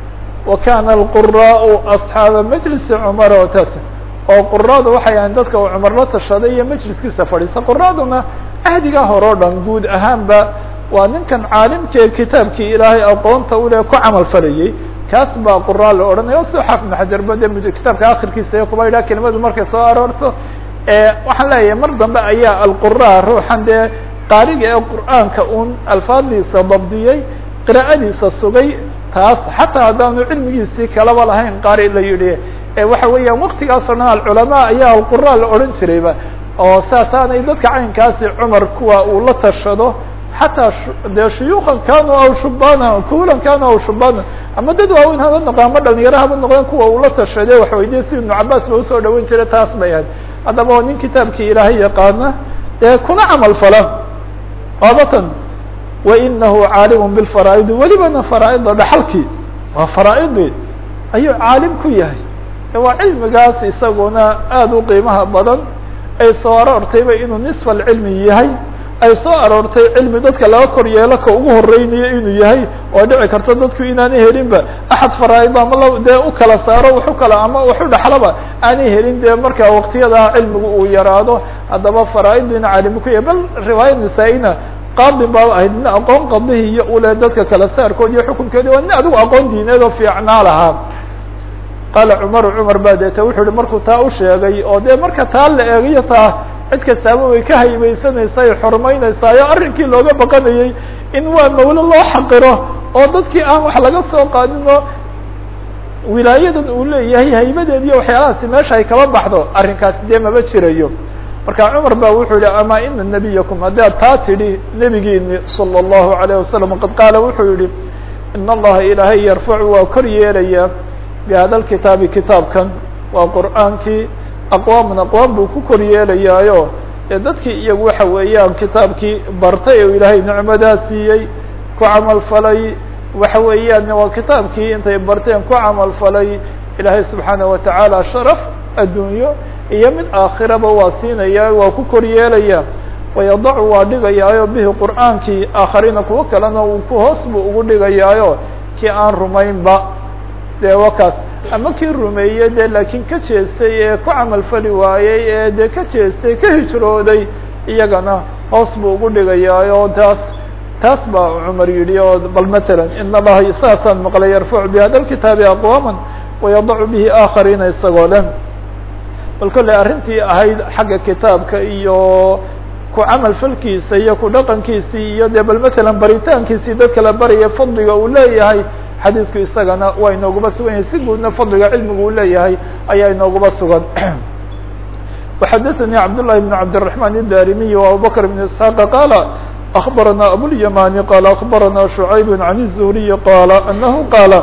wa kana alquraau asxaaba majlisi cumar oo taas oo quraadu waxay ahayn dadka uu cumar la tashaday iyo majliskiisa fadhiisa quraaduna ahdigaa hore o dhan guud ahaanba waa ninkan caalimkee kitaabkii ilaahay aqoonta ule ku camal falayey kaas baa quraa la odhanaya o soo xaafid ibn xajar ba de kitaabka akhirkiisa kuba yidhaha kelimadu markay soo aroorto waxaan leeyahay mar dambe ayaa alqura ruuxan dee qaariga ee qur'aanka un alfaadiisa dabdiyey qira'adiisa sugay taas xataa haddaanu cilmigiisii kalaba lahayn qaari la yidhi waxa weeyaan waktigaasoo dhan alculamaa ayaa alqura la odhan jirayba oo saasaanay dadka caynkaasi cumar kuwa uu la tashado xataa dee shuyuukan kanu aw shubana kulan kanu aw shubana ama dad waaweyn haba noqo ama dhalinyaro haba noqdeen kuwa uu la tashade wax weydiye si ibnu cabaas ba usoo dhaweyn jiray taas bay ahayd haddaba oo nin kitaabkii ilaahay yaqaana dee kuna camal fala waabatan wainahu caalimu bilfaraaidi welibana faraaida dhaxalkii waa faraaidii ayuu caalim ku yahay waa cilmigaas isaguna aada u qiimaha badan ay soo aroortayba inuu nisfa alcilmi yahay ay soo aroortay cilmi dadka laga kor yeelo ka ugu horeynayo inuu yahay oo dhici karto dadku inaanay helinba axad faraaid ama la dee u kala saaro waxu kala ama waxu dhaxlaba aanay helin dee marka waktiyadaa cilmigu uu yaraado haddaba faraaidina caalimi ku yahay bal riwaayad nisaa-ina qaadi baa ahayd nin aqoon qadihi iyo ule dadka kala saarkood iyo xukunkeedi waa nin adigu aqoon diineed oo fiicnaa lahaa qaala cumaru cumar baa deeta wuxuu ihi markuu taa u sheegay oo dee marka taa la eegayo taa cid kastaaba way ka haybaysanaysaa ay xurmaynaysaa oo arrinkii looga baqanayey in waa mawlo loo xaqiro oo dadkii aan wax laga soo qaadin oo wilaayadan uu leeyahay haybadeed iyo waxyaalahaasi meesha ay kaba baxdo arrinkaasi dee maba jirayo marka cumar ba wuxuu yihi ama ina nabiyakum haddaad taa tidhi nebigiini salى الlahu عalيه wasalam qad qaala wuxuu yihi in allaha ilaahay yarfacu waa kor yeelaya bihada lkitaabi kitaabkan waa qur'aankii aqwaaman aqwaam buu ku kor yeelayaayo ee dadkii iyagu waxa weeyaan kitaabkii bartay oo ilaahay nicmadaa siiyey ku camal falay waxa weeyaan waa kitaabkii intay barteen ku camal falay ilaahay subxaanaه watacaala sharaf adduunyo iyo mid aakhiraba waa siinaya waa ku kor yeelaya wayadacu waa dhigayaayo bihi qur'aankii aakhariina kuwo kalena uu ku hoos buu ugu dhigayaayo kii aan rumaynba dee wakaas ama kii rumeeyey dee laakiin ka jeestay ee ku camal fali waayey ee dee ka jeestay ka hijrooday iyagana hoos buu ugu dhigayaayo taas taas baa cumar yidhi oo bal matalan in allaha saasaan maqlay yarfacu bihada lkitaabi aqwaama wayadacu bihi aakhariina isagoo leh bal kolley arrintii ahayd xagga kitaabka iyo ku camal falkiisa iyo ku dhaqankiisii iyo dee bal matalan baritaankiisii dadka la baraya fadliga uu leeyahay xadiidku isagana waa inooguba sugan yahay si guudna fadliga cilmigu uu leeyahay ayaa inooguba sugan وxadثnي cبd للhi بن cبدالرحمن الdاrمي وأبوبكر بن اسحاq qال أخبرنا أبواليماني قال أخبرنا شعيب عن الزهري قال أنه قال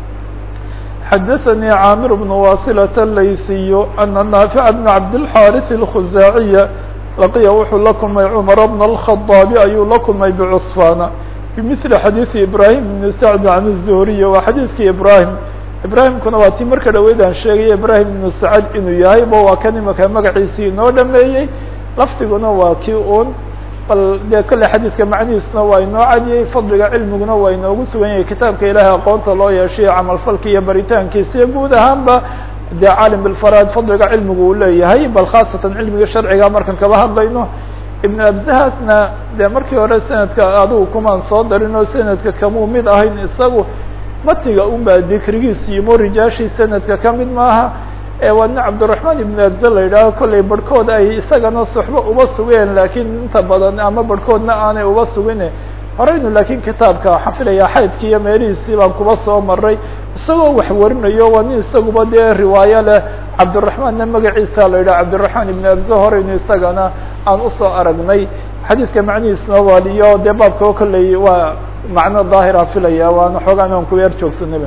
xdثnي عاmر بن واصلة الlayثي أن نافع بن عبدالحارث الخزاعي لقya wuxuu la kulmay cمر بن الخطاaب ayuu la kulmay بcصفاn بمثل xadيiث إبراهيم بن سعد عن الزهري waa xadيiثkii إبراهيم ibrahimkuna waa tii marka dhaweyd aan sheegay ibrahim ibnu sacad inuu yahay bo waa kan imaka magaciisii inoo dhameeyey lafdiguna waa kii un bal dee kolle xadiidka macnihiisuna waa inoo cadiyey fadliga cilmiguna waa inoogu sugan yahay kitaabka ilaahay aqoonta loo yeeshay camalfalka iyo baritaankiisa iyo guud ahaanba dee caalim bilfaraad fadliga cilmigu uu leeyahay bal khaasatan cilmiga sharciga markan kaba hadlayno ibn abzahasna dee markii hore sanadka adigu kumaan soo darin oo sanadka kamuu mid ahayn isagu matiga un baa dikrigiis yimo rijaashii sanadka ka mid maaha waa nin cabdiraحman ibn abza la yidhaaho kollay barhkood ay isagana suxbo uba sugeen lakiin inta badan ama barhkoodna aanay uba sugin horeynu lakiin kitaabka waxaan filayaa xaydki iyo meelihiisii baan kuba soo maray isagoo wax warinayo waa nin isaguba dee riwaayo leh cabdiraحmanna magaciisa la yidhaha cabdiraحman ibn abza horeynu isagana aan usoo aragnay xadiidka macnihiisna waaliyo dee baabka kolley waa macno daahira filaya waana xoogaan aan ku yar joogsanaba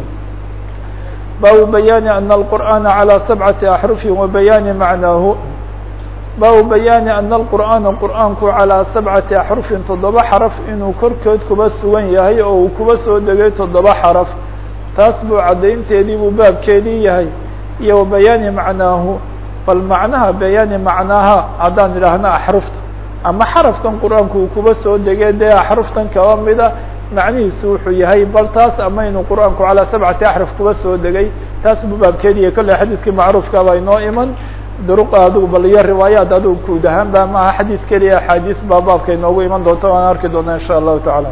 baabu bayaani ana alqur'aana calى sabcati axrufi wa bayaani macnaahu baabu bayaani ana alqur'aana qur'aanku calىa sabcati axrufin toddoba xaraf inuu korkood kuba sugan yahay oo uu kuba soo degay toddoba xaraf taas buu caddaynteedii buu baabkeedii yahay iyo wa bayaani macnaahu bal macnaha bayaani macnaaha haddaan idhaahno axrufta ama xarafkan qur-aanku uu kuba soo degay dee axruftan kaba mida macnihiisu wuxuu yahay bal taas ama inuu qur-aanku calaa sabcati axraf kuba soo degay taas buu baabkeediya kolley xadiidkii macruufka baa inoo iman duruqa adigu bal iyo riwaayaat adigu guud ahaan ba maaha xadiis keliya axaadiis baa baabka inoogu iman doonta waan arki doona insha allahu tacaala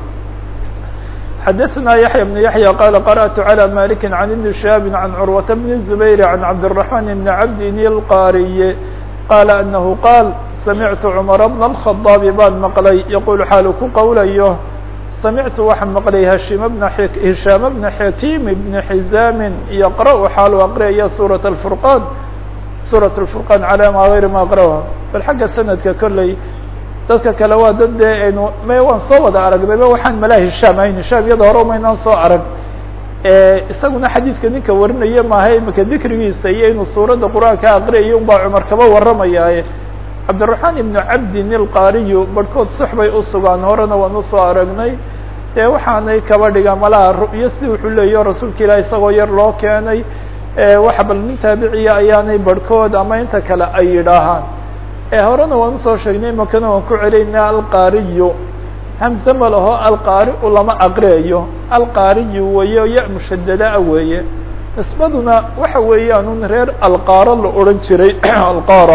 xadaثna yaحya بن yaحyى qala qarأtu عlى maliki عan iبn shihaabi عan curwaةa bn الزubayr عan cabdالرaحman بn cabdin الqariy qaala anahu qaal samictu cumara bna alkhadaabi baan maqlay yaquul xaalu ku qowlayo samictu waxaan maqlay hashim bna hishaam bna xakiim bni xizaamin yaqra-u xaalu aqriyaya suurat alfurqaan suurat lfurqaan calaa maa gayri ma aqra'ha bal xagga sanadka kolley dadka kale waa dad dee aynu me waan soo wada aragnayba waxaan malaa hishaam ahayn hishaam iyada hore umaynaan soo arag isaguna xadiidka ninka warinaya maaha imika dikrigiisa iyo inuu suuradda qur-aanka aqriyayo un baa cumar kaba warramayaaye cabdiraxmaan ibnu cabdin ilqaariyu barhkood sux bay usugaan horena waan usoo aragnay dee waxaanay kaba dhigaan malaha ru'yo si wuxuu leeyaho rasuulka ilaah isagoo yar loo keenay waxa bal nin taabiciya ayaanay barhkood ama inta kale ay yidhaahaan horena waan usoo sheegnay imakana waan ku celinaa alqaariyu hamse ma laho alqaari-u lama aqriyayo alqaariyu weeye ya mushadadaa weeye nisbaduna waxa weeyaan un reer alqaaro la odhan jiray alqaara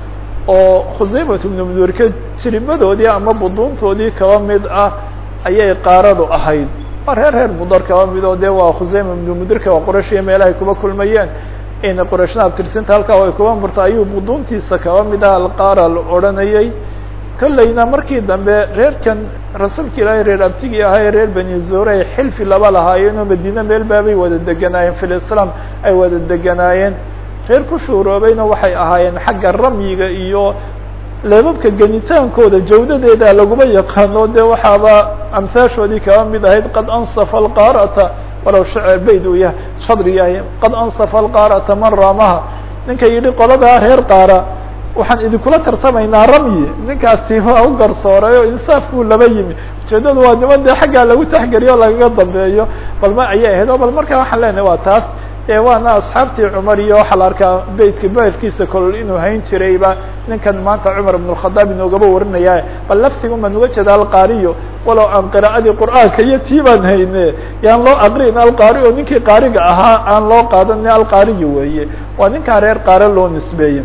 oo khusaymat ibnu mudurka jirimadoodii ama buduuntoodii kaba mid ah ayay qaaradu ahayd waa reer reer mudar kaba mid oo dee waa khusayma ibnu mudirka waa qorashiya meelahay kuba kulmayeen in qorashna abtirsinta halkaa ay kuba murta ayuu buduuntiisa kaba mid ah alqaara la odhanayay kollayna markii dambe reerkan rasuulka ilaahay reer abtigii ahay reer bani zuure ay xilfi laba lahaayeen oo madiine meel baabay wada deganaayeen fi lislaam ay wada deganaayeen reer ku shuuroobayna waxay ahaayeen xagga ramyiga iyo leebabka genitaankooda jawdadeeda laguma yaqaano de waxaaba amhaashoodii kaba mid ahayd qad ansafa alqaarata walow bayd uu yahay shadri yahay qad ansafa alqaarata man raamaha ninka yidhi qoladaa reer qaara waxaan idinkula tartamaynaa ramyi ninkaasi waa u garsooray oo insaaf buu laba yimi ujeedadu waa niman dee xaggaa lagu taxgeliyo o lagaga dambeeyo bal ma ayay ahayd o bal markaa waxaan leenahay waa taas e waana asxaabtii cumar iyo waxaa la arkaa beytka baelkiisa kolol inuu hayn jirayba ninkan maanta cumar ibn الkhadaab inoogaba warinaya bal laftigu man uga jeeda alqaariyo walow aan qira'adii qur'aanka iyo tii baan hayne yaan loo aqrin alqaari o ninkii qaariga ahaa aan loo qaadani alqaariyo weeye waa ninkaa reer qaare loo nisbeeyey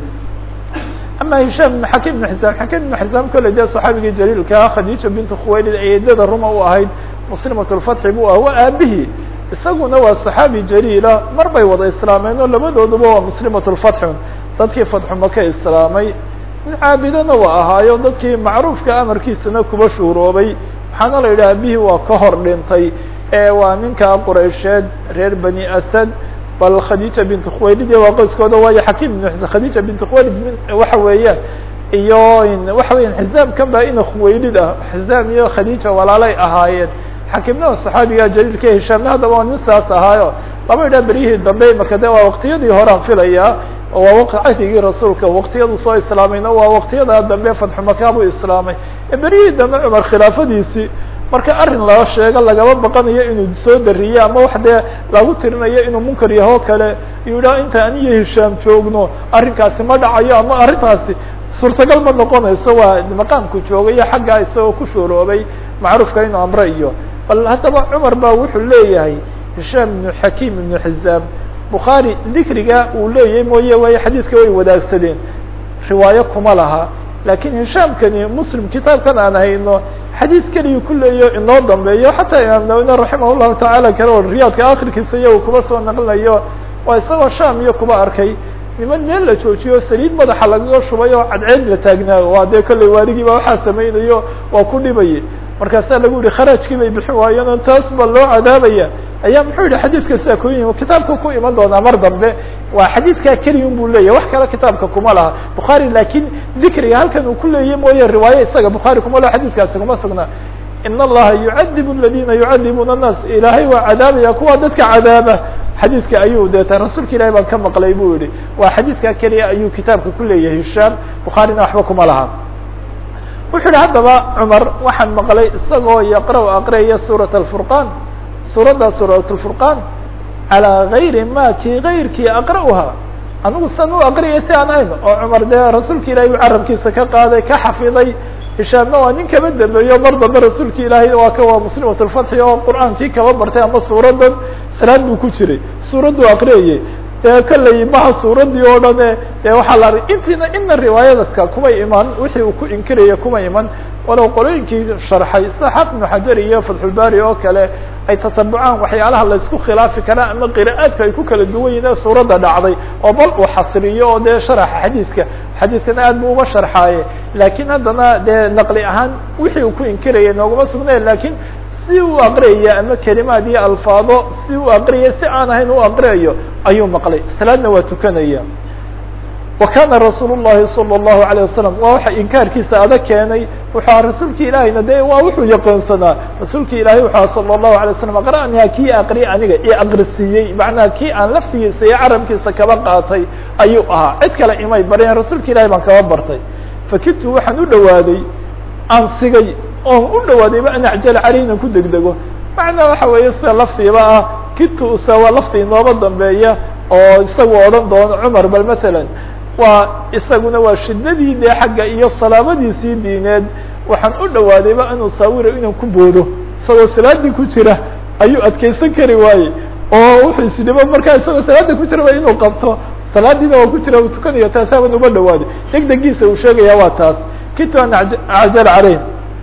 ama hishaam ibn xakim ibn xisaam xakim ibn xisaam kolley dee saxaabigii jaliilkaa khadiija bintu khuwaylid eedada ruma u ahayd muslimat lfatxi buu ah waa aabihii isaguna waa saxaabi jaliila mar bay wada islaameen oo labadooduba waa muslimat lfatxun dadkii fatxu maka islaamay mid caabidana waa ahaayo dadkii macruufka amarkiisana kuba shuuroobay waxaana la yidhi aabihii waa ka hor dhintay ee waa ninkaa quraysheed reer bani asad bal khadiija bint khuwaylid iyo waa qoyskooda waayo xakim ibn khadiija bint khuwaylid waxa weeyaan iyo waxa weyan xizaam kan baa ina khuwaylid ah xizaam iyo khadiija walaalay ahaayeen xakimnaa saxaabiga jaliilka hishaamna haddaba waa nin saas ahaayo laba idhaa beryihii dambe marka de waa waktiyadii horaan filayaa waa waqti cahdigii rasuulka waktiyadu soo islaamayna waa waktiyada dambe fatxu maka buu islaamay beryihii dambe cumar khilaafadiisii marka arrin loo sheego lagaba baqanayo inuu soo dariyo ama wax dee lagu tirinayo inuu munkar yaho kale iyuu idhaha inta aniyo hishaam joogno arrinkaasi ma dhacayo ama arrintaasi suurtagal ma noqonayso waa maqaamku joogayo xaggaa isagoo ku shuuroobay macruufka inuu amre iyo bal haddaba cumar baa wuxuu leeyahay hishaam ibnu xakiim ibnu xizaam bukhaari dikriga uu leeyahay mooye waayo xadiidka way wadaagsadeen riwaayo kuma laha lakin hishaamkani muslim kitaabkan aan hayno xadiid keliyu ku leeyo inoo dambeeyo xataa imaam nawina raximah llahu tacaala kale oo riyaadka akhirkiisa iyago kuba soo naqlinayo waa isagoo sham iyo kuba arkay niman meel la joojiyo saliid madaxa lagaga shubay oo cadceed la taagnaayo waa dee kolley waaligiiba waxaa samaynayo waa ku dhibayay markaasaa lagu yihi kharajkii bay bixin waayeen oo taas ba loo cadaabaya ayaa muxuu yihi xadiidka sidaa ku yimi kitaabka ku iman doonaa mar dambe waa xadiidkaa keliya un bu leyahy wax kale kitaabka kuma laha bukhaari lakin dikriga halkan uu ku leeyay mooye riwaaye isaga bukhaari kuma laha xadiidkaasi kuma sugnaa in allaha yucadibu aladina yucadibuuna الnaas ilaahay waa cadaabaya kuwa dadka cadaaba xadiidka ayuu deeta rasuulka ilahi baan ka maqlay bu yihi waa xadiidkaa keliya ayuu kitaabka ku leeyahay hishaam bukhaarina waxba kuma laha wuxuu yihi haddaba cumar waxaan maqlay isagoo yaqra' aqriyaya suuraة الfurqan suuradda suuraة الfurqan calىa gayri ma kii gayrkii aqra'uha anigu san u aqriyay si aan ahayn oo cumar dee rasuulka ilahay u carabkiisa ka qaaday ka xafiday hishaamna waa nin kaba dambeeyo mar dambe rasuulka ilaahay waa ka waa muslimat lfatxi oo qur'aankii kaba bartay ama suuradan salaad buu ku jiray suuradduu aqriyayay dee kolley maha suuradii oo dhane dee waxaa la arg intiina ina riwaayadka kuma iman wixii uu ku inkiraya kuma iman walow qolooyinkii sharxay sida xaafid ibnu xajar iyo fatxulbari oo kale ay tatabucaan waxyaalaha laysku khilaafi karaa ama qira'aadka ay ku kala duwan yihin ee suuradda dhacday oo bal uu xasriyo oo dee sharaxa xadiiska xadiiskana aad bu uma sharxaaye laakiin haddana dee naqli ahaan wixii uu ku inkiraya nooguma sugnay lakiin si uu aqriyaya ama kelimaad iyo alfaado si uu aqriyay si aan ahayn u aqriyayo ayuu maqlay salaadna waa tukanaya wa kana rasuul الlahi salى الlahu عalيه wasalam waa waxa inkaarkiisa adag keenay wuxuu rasuulki ilaahayna de waa wuxuu yaqoonsanaa rasuulki ilahay wuxu salى الlahu عalيه wasalam aqra'niha kii aqriya aniga i aqrisiiyey macnaha kii aan laftigiisa iyo carabkiisa kaba qaatay ayuu ahaa cid kale imay bareen rasuulka ilahay baan kaba bartay fakidtu waxaan u dhawaaday aan sigay oon u dhawaadayba an acjal caley inan ku degdego macnaa waxa weeye sida laftiiba ah kidtu usa waa lafti inooba dambeeya oo isagu odhan doono cumar bal masalan waa isaguna waa shidadii dee xagga iyo salaamadiisii diineed waxaan u dhawaadayba anuu saawiro inaan ku boodo isagoo salaadii ku jira ayuu adkeysan kari waaye oo wuxuu isdhibo markaa isagoo salaada ku jiraba inuu qabto salaadiina waa ku jira uu tukanayo taasaaban uba dhawaaday degdegiisa uu sheegaya waa taas kitu an acjal caleyh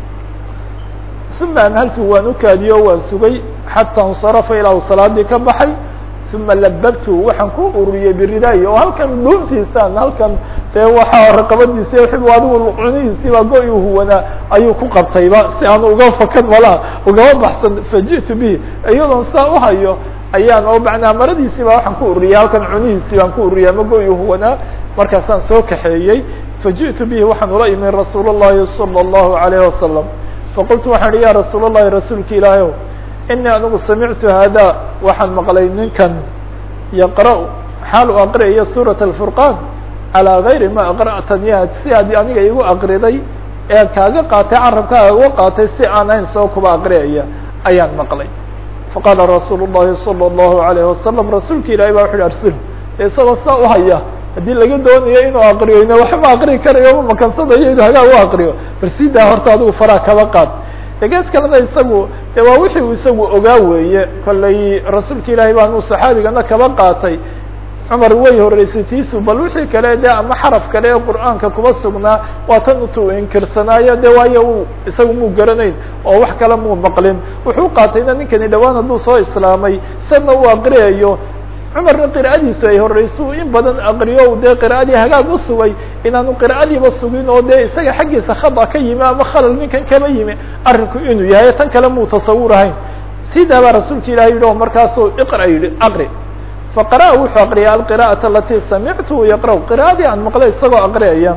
uma anhaltu waan ukaadiyo waan sugay xataa insarafa ilaa u salaadii ka baxay uma lababtu waxaan ku ururiyey biridaayi oo halkan dhuuntiisaan halkan dee waxaa raqabadiisi wixii adigu cunihiisii baa go- u huwanaa ayuu ku qabtayba si aan uga fakan malaha ugama baxsan faji'tu bihi iyadoon saa uhayo ayaan oo macnaa maradiisii baa waxaan ku ururiyey halkan cunihiisii baan ku ururiyay ama go- huwanaa markaasaan soo kaxeeyey faji'tu bihi waxaan ula imi rasuul الlahi salى الlahu عalayه wasalam faqultu waxaan ihi ya rasuul الlahi rasuulka ilaahy inii anigu samictu hada waxaan maqlay ninkan yaqra' xaal u aqriyayo suuraة الfurqan calىa gayri ma aqra'taniya si aad aniga igu aqriday ee kaaga qaatay carabkaaga uga qaatay si aan ahayn soo kuba aqriyaya ayaan maqlay faqaala rasuul الlahi salى الlahu عalayه wasalam rasuulka ilahi ba wuxu hi arsil isagoo saa uhaya haddii laga doonayo inuu aqriyo waxma aqri karayo ma makansadayo inuu hagaa u aqriyo bal sidaa horta adigu faraa kaba qaad degees kalena isagu de waa wixii uu isagu ogaa weeye kollay rasuulka ilaahay baanu saxaabigana kaba qaatay cumar way horeysay tiisu bal wixii kale de ama xaraf kale ee qur'aanka kuba sugnaa waa tan utuu inkirsanaayo de waayo u isagu muu garanayn oo wax kale muu maqlin wuxuu qaatayna ninkani dhawaan hadduu soo islaamay sanna uu aqriyayo cumarna qira'adiisu ay horeyso in badan aqriyo dee qira'adii hagaag u sugay inaanu qira'adiiba sugin oo dee isaga xaggiisa khada ka yimi ama khalal ninkan kaba yimi arrinku inuu yahay tan kale muu tasawurahayn sidaa baa rasuulka ilahi yidhi oo markaasuu iqra yidhi aqri faqara'a wuxuu aqriyay alqira'ata alati samictu yaqra' qira'adii aan maqlay isagoo aqriyaya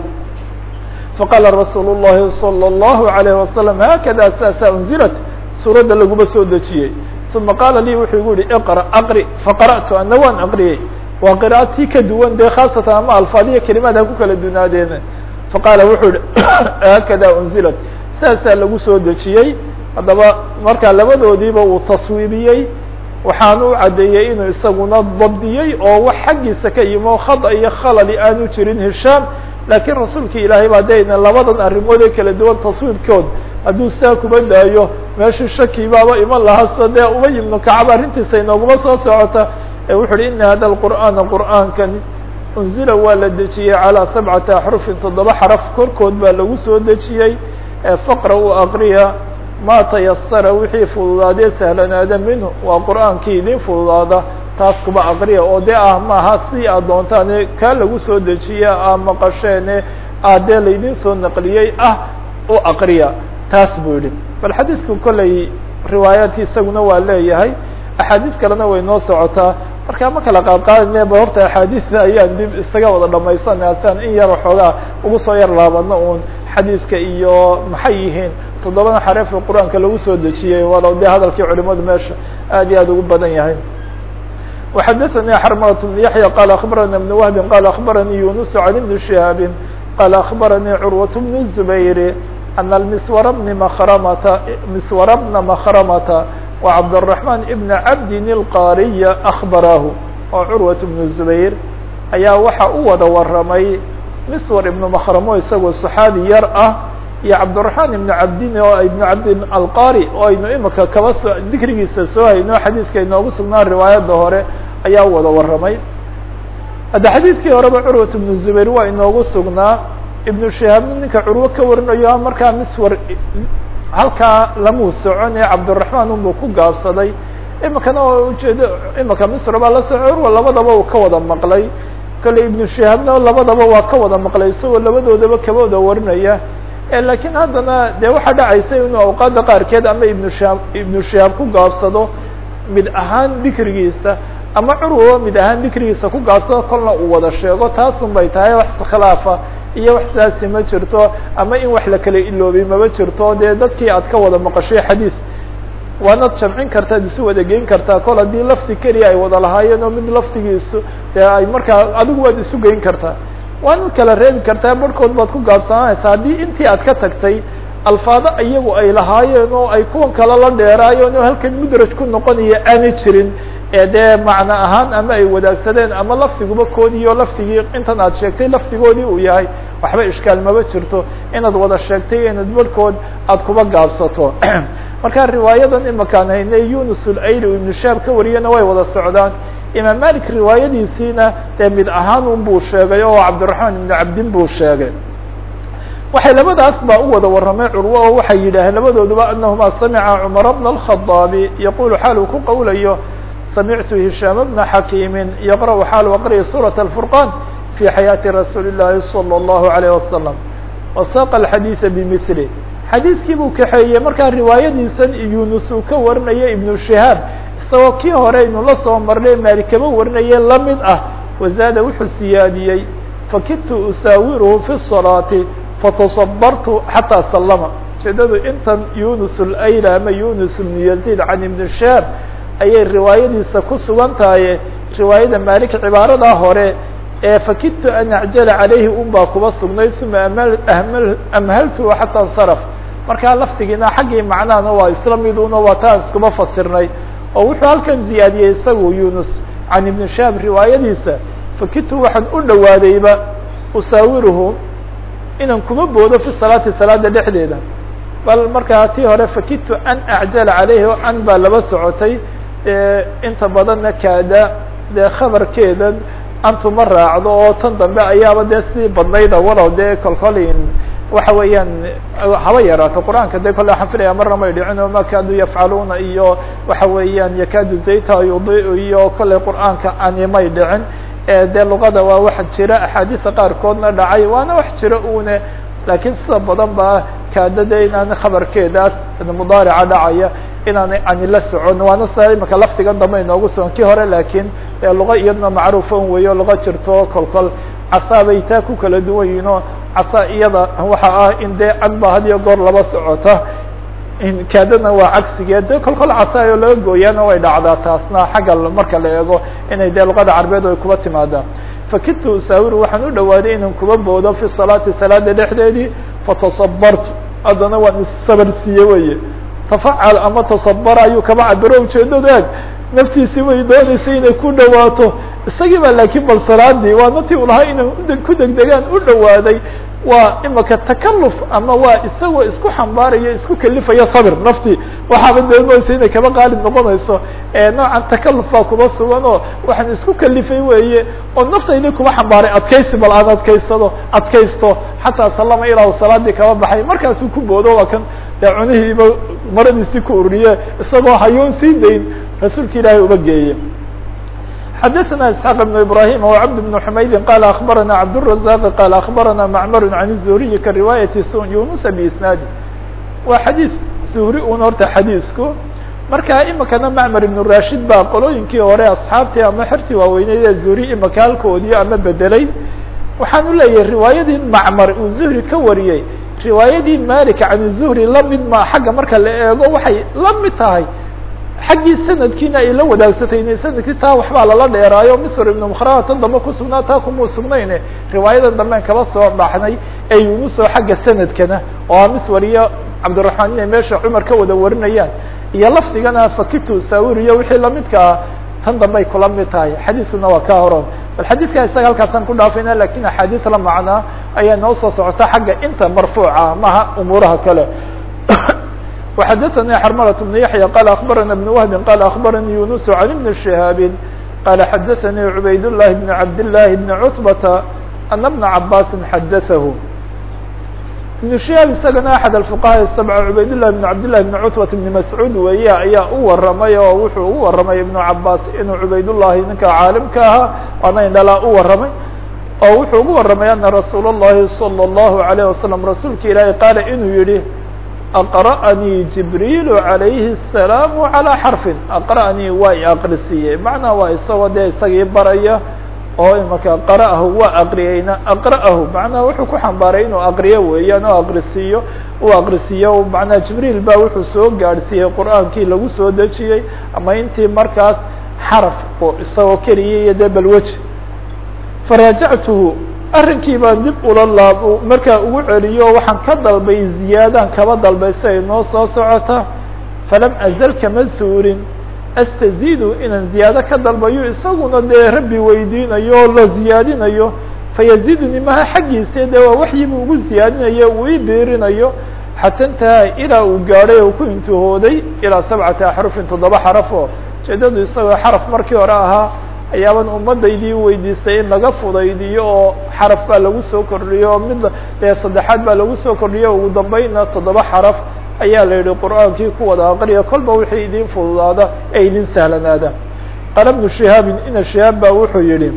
faqaala rasuul الlahi salى الlahu عalayه wasalam haakada saasa unzilat suuradda laguma soo dejiyey uma qaala lii wuxuu igu yihi iqra aqri faqara'tu ana waan aqriyey waa qira'atii ka duwan dee khaasatan ama alfaadiya kelimaad ha ku kala dunaadeena faqaala wuxuu yihi haakada unzilat saasaa lagu soo dejiyey haddaba markaa labadoodiiba uu taswiibiyey waxaan u caddeeyey inuu isaguna dabdiyey oo wax xaggiisa ka yimo khada iyo khalali aanu jirin hishaam laakiin rasuulka ilaahay baa dayna labadan arrimood ee kala duwan taswiibkood hadduu saa kuba daayo meeshu shaki baaba iman lahaa sida dee ubay ibnu kacab arrintiisa inooguma soo socota ee wuxu uhi ina hada alqur'aana qur'aankan unzila waa la dejiyey calىa sabcati axrufin toddoba xaraf korkood baa lagu soo dejiyey faqra u aqriya ma tayasara wixii fududaadee sahlanaada minhu waa qur'aankii idin fududaada taas kuba aqriya oo dee ah maaha si aad doontaane kaa lagu soo dejiya aa maqasheene aa dee laydin soo naqliyey ah u aqriya taas buu yihi bal xadiidku kolley riwaayaadki isaguna waa leeyahay axaadiis kalena way noo socotaa marka ma kala qaadqaadine ba horta axaadiista ayaan dib isaga wada dhamaysana sian in yar waxoogaa ugu soo yar laabano un xadiidka iyo maxay yihiin toddobada xareef ee qur-aanka lagu soo dejiyey walow dee hadalkii culimadu meesha aad iyo aad ugu badan yahay وxadثnي xرملة بن يحيى qال أخبرnي بن وهب qال أخبرني يونس عن بن شهاب qال أخبرني عروة بن الزبير أن المسور بن مخرمة مسور بن مخرمة وعبد الرحمن بن عبد القاrي أخبراه oo عروة بن الزبير ayaa waxa u wada waramay مسور بن مخرمo isagoo صحاaبي yar ah iyo cabdالرحمن بن cabdin oo iبن cabdin alqari oo aynu imika kaba so dikrigiisa soo hayno xadiiska inoogu sugnaa riwaayadda hore ayaa wada waramay hadda xadiidkii horeba curwat ibnu zubayr waa inoogu sugnaa ibnu shihaabna ninka curwo ka warinayo markaa miswar halkaa lamuu socon ee cabdiraxmaan unbuu ku gaabsaday imikana oo ujeedo imika misr baa la soco curwa labadaba uu ka wada maqlay kale ibnu shihaabna labadaba waa ka wada maqlay isagoo labadoodaba kaba wada warinaya lakiin haddana dee waxaa dhacaysa inuu awqaadda qaarkeed ama ibnu shihaab ibnu shihaab ku gaabsado mid ahaan dikrigiisa ama curwaba mid ahaan dikrigiisa ku gaabsado kolna uu wada sheego taasun bay tahay wax khilaafa iyo wax saasi ma jirto ama in wax la kala iloobay maba jirto dee dadkii aad ka wada maqashay xadiid waanad jamcin kartaa ad isu wada geyn kartaa kol haddii lafti keliya ay wada lahaayeen oo mid laftigiisu dee ay markaa adigu waad isu geyn kartaa waanad kala reebi kartaa barhkood baad ku gaabsananaysaa haddii intii aad ka tagtay alfaado iyagu ay lahaayeen oo ay kuwan kale la dheeraayeen oo halkan mudraj ku noqonaya aanay jirin ee dee macno ahaan ama ay wadaagsadeen ama lafdiguba koodiiyo laftigii intan aad sheegtay laftigoodii uu yahay waxba ishkaal maba jirto inaad wada sheegtay inaad barhkood aad kuba gaabsato marka riwaayadan imakaan haynay yunus ulayli u ibnu shaab ka wariyana way wada socdaan imaam malik riwaayadiisiina dee mid ahaan un buu sheegay oo cabdiraxmaan ibnu cabdin buu sheegay waxay labadaas baa u wada warramay curwo oo waxay yidhaaheen labadooduba anahuma samica cumar bna alkhadaabi yaqulu xaal uu ku qowlayo samictu hishaam bna xakiimi yaqra'u xaal aqriya suuraة alfurqan fi xayaati rasuuli اllahi salى اllahu alayh wasalam wasaqa alxadiida bimili xadiidkii buu kaxeeyey markaa riwaayadiisan yunus uu ka warinaya ibnu shihaab isagoo kii hore aynu la soo marnay maali kama warinaye lamid ah wazaada wuxuu siyaadiyey fakidtu usaawiruhu fi الصalaati fataصabartu xataa salama ujeedadu intan yunus اlayla ama yunus ibnu yaziid can ibni shihaab ayay riwaayadiisa ku sugan tahay riwaayada malik cibaaradaa hore ee fakidtu an acjala calayhi un baa kuba sugnayd uma amal amhaltu xataa insaraf markaa laftigiina xaggii macnahana waa isla miduna waa taan iskuma fasirnay oo wuxuu halkan ziyaadiyey isagu yunus can ibni shaab riwaayadiisa fakidtu waxaan u dhawaadayba usaawiruhu inaan kuma boodo fi salaati salaada dhexdeeda bal markaa tii hore fakidtu an acjala calayhi o an baa laba socotay inta badanna kaada dee khabarkeedan antuma raacdo oo tan dambe ayaaba dee si badnayda walow dee kolkolin waxa weeyaan haba yaraato qur-aanka de kolle waxaan filaya marna may dhicin oo ma kaadu yafcaluuna iyo waxa weeyaan yakaadu zayta yudiu iyo kolley qur-aanka ani may dhicin dee luqada waa wax jira axaadiisa qaarkoodna dhacay waana wax jira une laakiin sida badan ba kaadada inaan khabarkeedaas mudaarica dhacaya inaanay ani la socon waana sa imaka lafdigan dambe inoogu sugan kii hore laakiin luqa iyadna macruufan weeyo luqa jirto kol kol casaa bay taa ku kala duwan yihin oo casaa iyada waxa ah in dee an ba had iyo goor laba socota kaadana waa cagsigeed de kol kol casaayo laga gooyaana way dhacdaa taasna xagga marka la eego inay dee luqada carbeed ay kuba timaadaan fakidtu usaawiru waxaan u dhawaaday inaan kuba boodo fi salaati salaada dhexdeedii fatasabartu haddana waan issabar siiye weye tafacal ama tasabara ayuu kaba cabiro ujeedadu eeg naftiisi way dooneysay inay ku dhawaato isagii baa laakiin bal salaadii waa natii u lahaa inay ku degdegaan u dhawaaday waa imaka takaluf ama waa isagoo isku xambaarayo isku kelifayo sabir naftii waxaaba doonaysa inay kaba qaalib noqonayso noocan takaluf baa kuba sugan oo waxaan isku kalifay weeye oo naftaydi kuba xambaaray adkaysi bal aan adkaysado adkaysto xataa salama ilaa salaadii kaba baxay markaasuu ku boodo waa kan dee cunihiiba maradiisii ku ururiye isagoo hayoon sii dayn rasuulka ilaahay uba geeye xdثna اسحاq بن ibrahيm وcبد بن حmayd qال أخbarana cبدالرزاq qال أخbarana mcmr عن الزهriي kaرiواaيaة yuنuس بإsناadi waa xadيiث زهri un horta xadiiثku marka imikana mcmr iبن rashid ba qolooyinkii hore asxaabtii ama xertii waaweyneyd ee zuhri imika halkoodii ama bedelay waxaan u leeyahay riwaayadii macmar uu zuhri ka wariyey riwaayadii malik can zuhri lamid ma xagga marka la eego waxay la mid tahay xaggii sanadkiina ay la wadaagsatay sanadkii taa waxbaa lala dheeraayo misr ibn mkhrama tan dambe kusugnaa taa kumuu sugnayne riwaayadan damben kaba soo dhaxnay ee yunusoo xagga sanadkana oo miswar iyo cabdiraحmaan inay meesha cumar ka wada warinayaan iyo lafdigana fakitu sawiriyo wixii lamidka ah tan dambey kula mid tahay xadiiskuna waa ka horon bal xadiidka isaga halkaasaan ku dhaafayna lakin axaadiis la macnaa ayaa noo soo socota xagga inta marfuuca maha umuuraha kale وxdثnي xرmلة بن يحيى qال أخبرنا بن وهب qال أخبرني يونس عن بن شهاaب qala xadaثnii cubayd الlahi بn cabd الlahi بn cutbata ana bna cabasi xadaثahu ibn shihaab isagana axad alfuqahaa sabca cubaydالlahi bn cabdillahi bn cutbat bni mascuud weeye ayaa u waramay oo wuxuu ugu waramay ibnu cabaas inuu cubaydullahi ninka caalimka ahaa waana indhalaa u waramay oo wuxuu ugu waramay ana rasuul الlahi salى الlahu عalيه wasalam rasuulka ilaahi qaala inuu yihi aqra'anii jibriilu عalayhi الsalaam عalى xarfin aqra'anii waa i aqrisiiyey macnaa waa isagoo dee isagii baraya oo imaka qara'ahu waa aqriyeyna aqra'ahu macnaha wuxuu ku xambaaray inuu aqriyo weeyaan oo aqrisiiyo uu aqrisiiyo macnaha jibriil baa wuxuu soo gaadhsiiyey qur'aankii lagu soo dejiyey ama intii markaas xaraf oo isagoo keliya iyo dee balweji faraajactuhu arrinkii baan dib ula laab markaa ugu celiyo waxaan ka dalbay ziyaadaan kaba dalbay si ay noo soo socota falam azal kama suurin astaziidu inaan ziyaado ka dalbayo isaguna dee rabbi weydiinayo oo la ziyaadinayo fayaziiduni maha xaggiisa dee waa waxyibu ugu ziyaadinayo uu ii biirinayo xata intaha ilaa uu gaadhay oo ku intihooday ilaa sabcati axrufin toddoba xaraf oo ujeedadu isagoo xaraf markii hore ahaa ayaaban ummadaydii weydiisay in laga fudaydiyo oo xaraf baa lagu soo kordhiyo mid dee saddexaad baa lagu soo kordhiyo ugu dambayna toddoba xaraf ayaa la yihi qur'aankii ku wada aqriya kolba wixii idin fududaada ee idin sahlanaada qala bnu shihaabin ina shihaab baa wuxuu yihi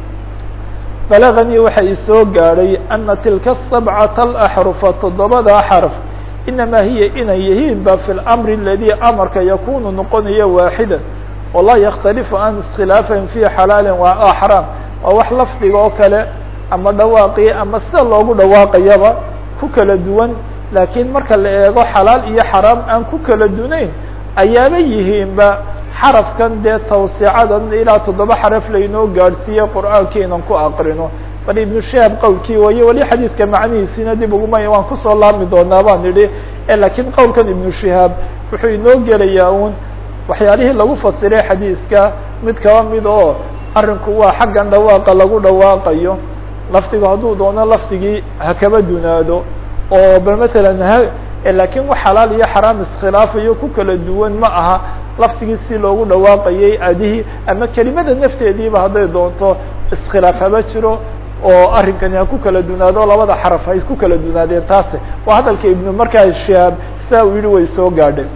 balaganii waxa isoo gaadhay ana tilka sabcata alaxrufa toddobadaa xarf inamaa hiya inay yihiin ba fi lamri aladi amarka yakunu noqonaya waaxida walaa yakhtalifu aan iskhilaafayn fi xalaalin wa xraam waa wax lafdiga oo kale ama dhawaaqii ama sida loogu dhawaaqayaba ku kala duwan laakiin marka la eego xalaal iyo xaraam aan ku kala dunayn ayaaba yihiinba xarafkan dee tawsicadan ilaa toddoba xaraf laynoo gaadhsiiyey qur'aankii inan ku aqrino bal ibnu shihaab qowlkii waye weli xadiidka macnihiisiina dib uguma waan kusoo laabmi doonaa baan idhi laakiin qowlkan ibnu shihaab wuxuu inoo gelayaa un waxyaalihii lagu fasiray xadiidka mid kaba mid oo arrinku waa xaggan dhawaaqa lagu dhawaaqayo lafdiga hadduu doono lafdigii ha kaba dunaado oo bal matalan ha laakiin wax xalaal iyo xaraam iskhilaafayo ku kala duwan ma aha lafdigii si loogu dhawaaqayay adihii ama kelimada nafteediiba hadday doonto iskhilaaf haba jiro oo arrinkani ha ku kala dunaado labada xaraf hay ku kala dunaadeen taase waa hadalka ibnu markaa shihaab saa uu yihi way soo gaadhay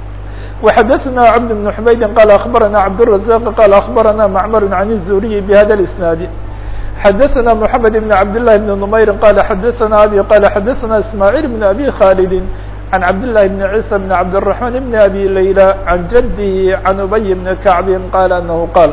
وxdثna cبد بن حmayd qال أخبرnا cبدالرزاq qال أخبرnا معmر عن الزهري بhda الاسناaد xdثna محمد بن عبد الله بن نمyر qال xdثna أbي qال xdثna اسماعيل بن أbي khالد عن عبد الله بن عيسى بن عبد الرحمن بن أbي ليلى عن جده عن أبي بن كعب qال أنه qال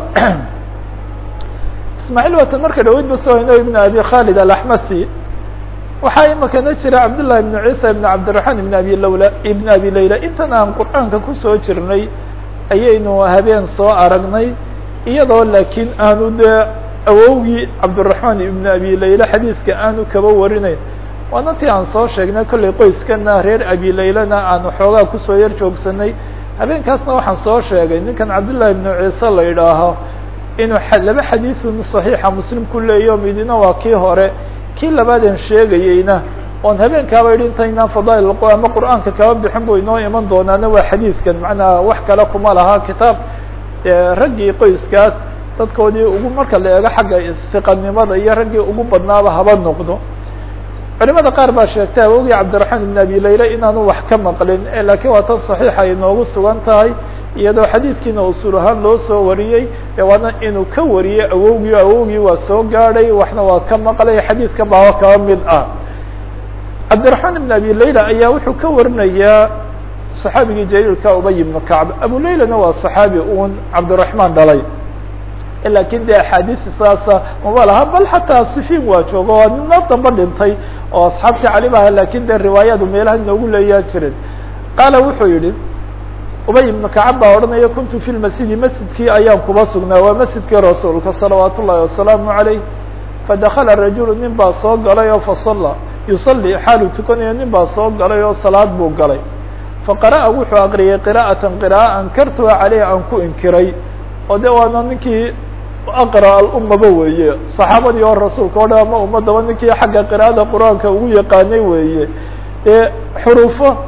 اسماعيل wata marka dhaweyd ba soo hino بن أbي khالد الأحmسي waxaa imakana jira cabdاللahi بن عيسى بن cabdiلرحman بن abi lawla بn abi layla intan aan qur'aanka kusoo jirnay ayaynu habeen soo aragnay iyadoo laakiin aanu dee awowgii cabdiلرaحman ibn abi layla xadiiska aanu kaba warinayn waana tii aan soo sheegnay kollay qoyskana reer abi laylana aanu xoogaa kusoo yar joogsanay habeenkaasna waxaan soo sheegay ninkan cabdالlahi بن ciise la idhaaho inuu laba xadiisun صaxiixa muslim ku leeyo midina waa kii hore kii labaadan sheegayeyna oon habeenkaaba yidhi intaynaan fadaail ama qur'aanka kaba bixin bu inoo iman doonaana waa xadiidkan macnaha wax kale kuma laha kitaab raggii qoyskaas dadkoodii ugu marka la eego xagga istiqanimada iyo raggii ugu badnaaba haba noqdo culimada qaar baa sheegtay awogii cabdiraxmaan ibn abi layla inaanu wax ka maqlin laakiin waa tan saxiixa ay noogu sugan tahay iyadoo xadiidkiina usul ahaan loo soo wariyey waana inuu ka wariyey awowgii awowgii waa soo gaadhay waxna waa ka maqlay xadiidka baaba kaba mid ah cabdiraxmaan ibn abi layla ayaa wuxuu ka warinayaa صaxaabigii jaliilka ubay ibnu kacb abu laylana waa صaxaabi un cabdiraحmaan dhalay lakin de axaadiisi saasa maba laha bal xataa sifiin waa jooga waa nino damba dhintay oo asxaabtii cali ba aha lakin de riwaayadu meelaha inoogu leeyaa jirin qaala wuxuu yihi ubay ibnu kacab baa odhanaya kuntu fi lmasjidi masjidkii ayaan kuba sugnaa waa masjidkii rasuulka salawaat ullahi wasalaamu عalayh fadakala rajulu nin baa soo galay oo fasala yusalli xaalu tukanayo nin baa soo galay oo salaad buu galay faqara'a wuxuu aqriyay qira'atan qira'a ankartuha caleyh aan ku inkiray oo de waana ninkii aqra alummaba weeye saxaabadii oo rasuulka o dhan ama ummadaba ninkii xagga qira'ada qur-aanka ugu yaqaanay weeye dee xuruufo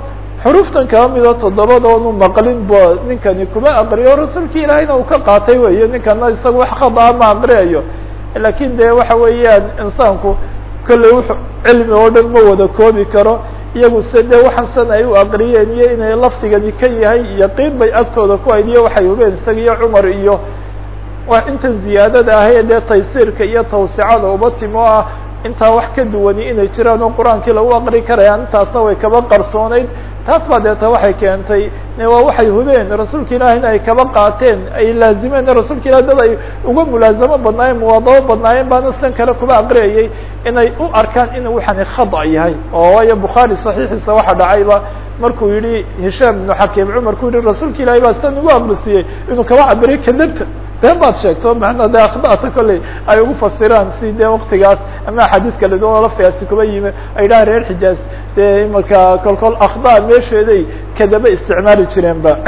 xuruuftan kaba mida toddobadoonu maqlin bo ninkani kuma aqriyo rasuulki ilaahayna uu ka qaatay weyo ninkana isaga wax khadaa ma aqriyayo lakin de waxa weeyaan insaanku kolley w cilmi oo dhan ma wada koobi karo iyagu se de waxaan san ay u aqriyeen iyo inay lafdigani ka yahay yaqiin bay agtooda ku hayd iyo waxay hubeen isaga iyo cumar iyo intan ziyaadada ahay dee taysiirka iyo tawsicada uba timo ah intaa wax ka duwani inay jiraan oo qur-aankii lagu aqri karayaan intaasna way kaba qarsooneyd taas baa deeta waxay keentay waa waxay hubeen rasuulka ilaahina ay kaba qaateen ay laazimeen rasuulka ilah dad ay uga mulaazamo badnaayeen muwaadabo badnaayeen baana sidan kale kuba aqriyayay inay u arkaan in waxani khada yahay oo waayo bukhaari saxiixiisa waxa dhacayba markuu yihi hishaam ibnu xakiim cumar ku yihi rasuulka ilahi baa sidan ugu aqrisiyey inuu kaba cabiriyo kadabta been baad sheegto macnaa de akhdaasa kolley ay ugu fasiraan si dee waktigaas ama axaadiis kala duwan oo laftigaasi kuba yimi ay dhaha reer xijaaz dee imarka kol kol akhda meesheeday kadaba isticmaali jireen ba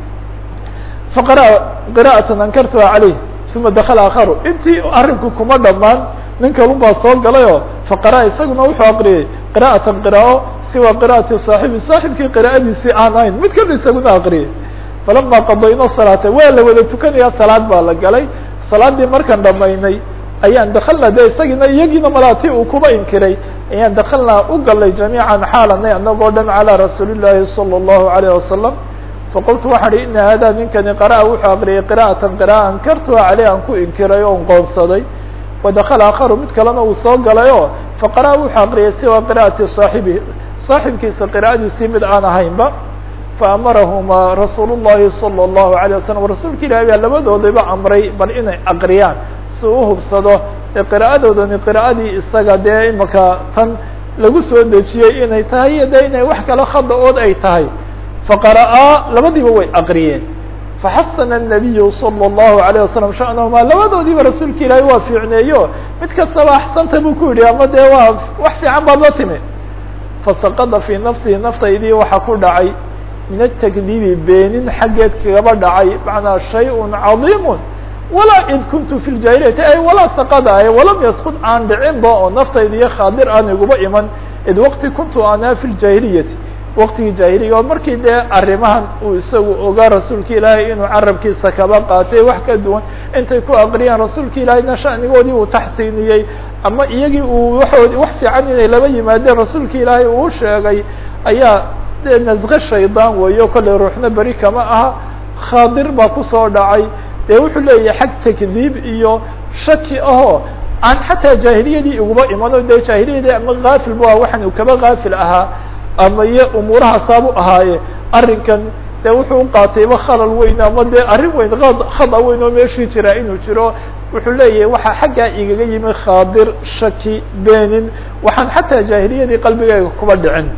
faqara qira'atan ankartuha caleyh uma dakala akharu intii arrinku kuma dhamaan nin kalun baa soo galayoo faqara isaguna wuxuu aqriyey qira'atan qiraa'o siwa qira'ati saaxibi saaxibkii qira'adiisii aan ahayn mid kale isaguna aqriyay falama qadayna salaata waa la wada tukanaya salaad baa la galay salaaddii markaan dhamaynay ayaan dakalna de isagiina iyagiina malaati uu kuba inkiray ayaan dakalnaa u galay jamiican xaalanay anagoo dhan calى rasuuli llaahi salى اllahu alayh wasalam faqultu waxaan ihi ina hada ninkani qara'a wuxuu aqriyay qira'atan qira'a ankartuha caleyh aan ku inkiray oon qoonsaday wadakala akharu mid kalena uu soo galay o faqara'a wuxuu aqriyay siwa qira'ati saaxibihi saaxibkiisa qira'adiisii mid aan ahaynba faamarahumaa rasuul الlahi salى الlahu عalيه wasalam rasuulka ilahi baa labadoodaba amray bal inay aqriyaan si u hubsado ee qira'adoodani qira'adii isaga dee imaka tan lagu soo dejiyey inay tahay iyo de inay wax kale khada ood ay tahay faqara'aa labadiiba way aqriyeen faxasana الnabiyu salى الlahu عalيه wasalam sha'nahumaa labadoodiiba rasuulka ilaahi waa fiicneeyo mid kastaba axsanta buu ku yidhi ama dee waa wax fiican baad la timi fasaqada fii nafsihi naftaydii waxaa ku dhacay min atakdiibi beenin xaggeed kagaba dhacay macnaa shay-un cadiimun walaa id kuntu fi ljahiliyati ay walaa saqada ay walam yaskud aan dhicinba oo naftayda iyo khaadir aan iguba iman id waqti kuntu anaa fi ljahiliyati waqtigii jaahiliga oo markii dee arrimahan uu isagu ogaa rasuulka ilaahay inuu carabkiisa kaba qaatay wax ka duwan intay ku aqriyaan rasuulka ilaahayna shanigoodii uu taxsiiniyey ama iyagii uu waood wax fiican inay laba yimaadeen rasuulka ilaahay uu sheegay ayaa de nasqe shaydaan weeyo kollay ruuxna beri kama aha khaadir baa kusoo dhacay dee wuxuu leeyahay xag takdiib iyo shaki ahoo aan xataa jaahiliyadii iguba imano dee jaahiliyadii ama kaafil bu ah waxaan uu kaba kaafil ahaa ama iyo umuurahaasaabuu ahaaye arrinkan dee wuxuu uqaatayba khalal weyn ama dee arrin weyn khada weyn oo meeshii jiraa inuu jiro wuxuu leeyahay waxaa xaggaa igaga yimi khaadir shaki beenin waxaan xataa jaahiliyadii qalbigeyga kuba dhicin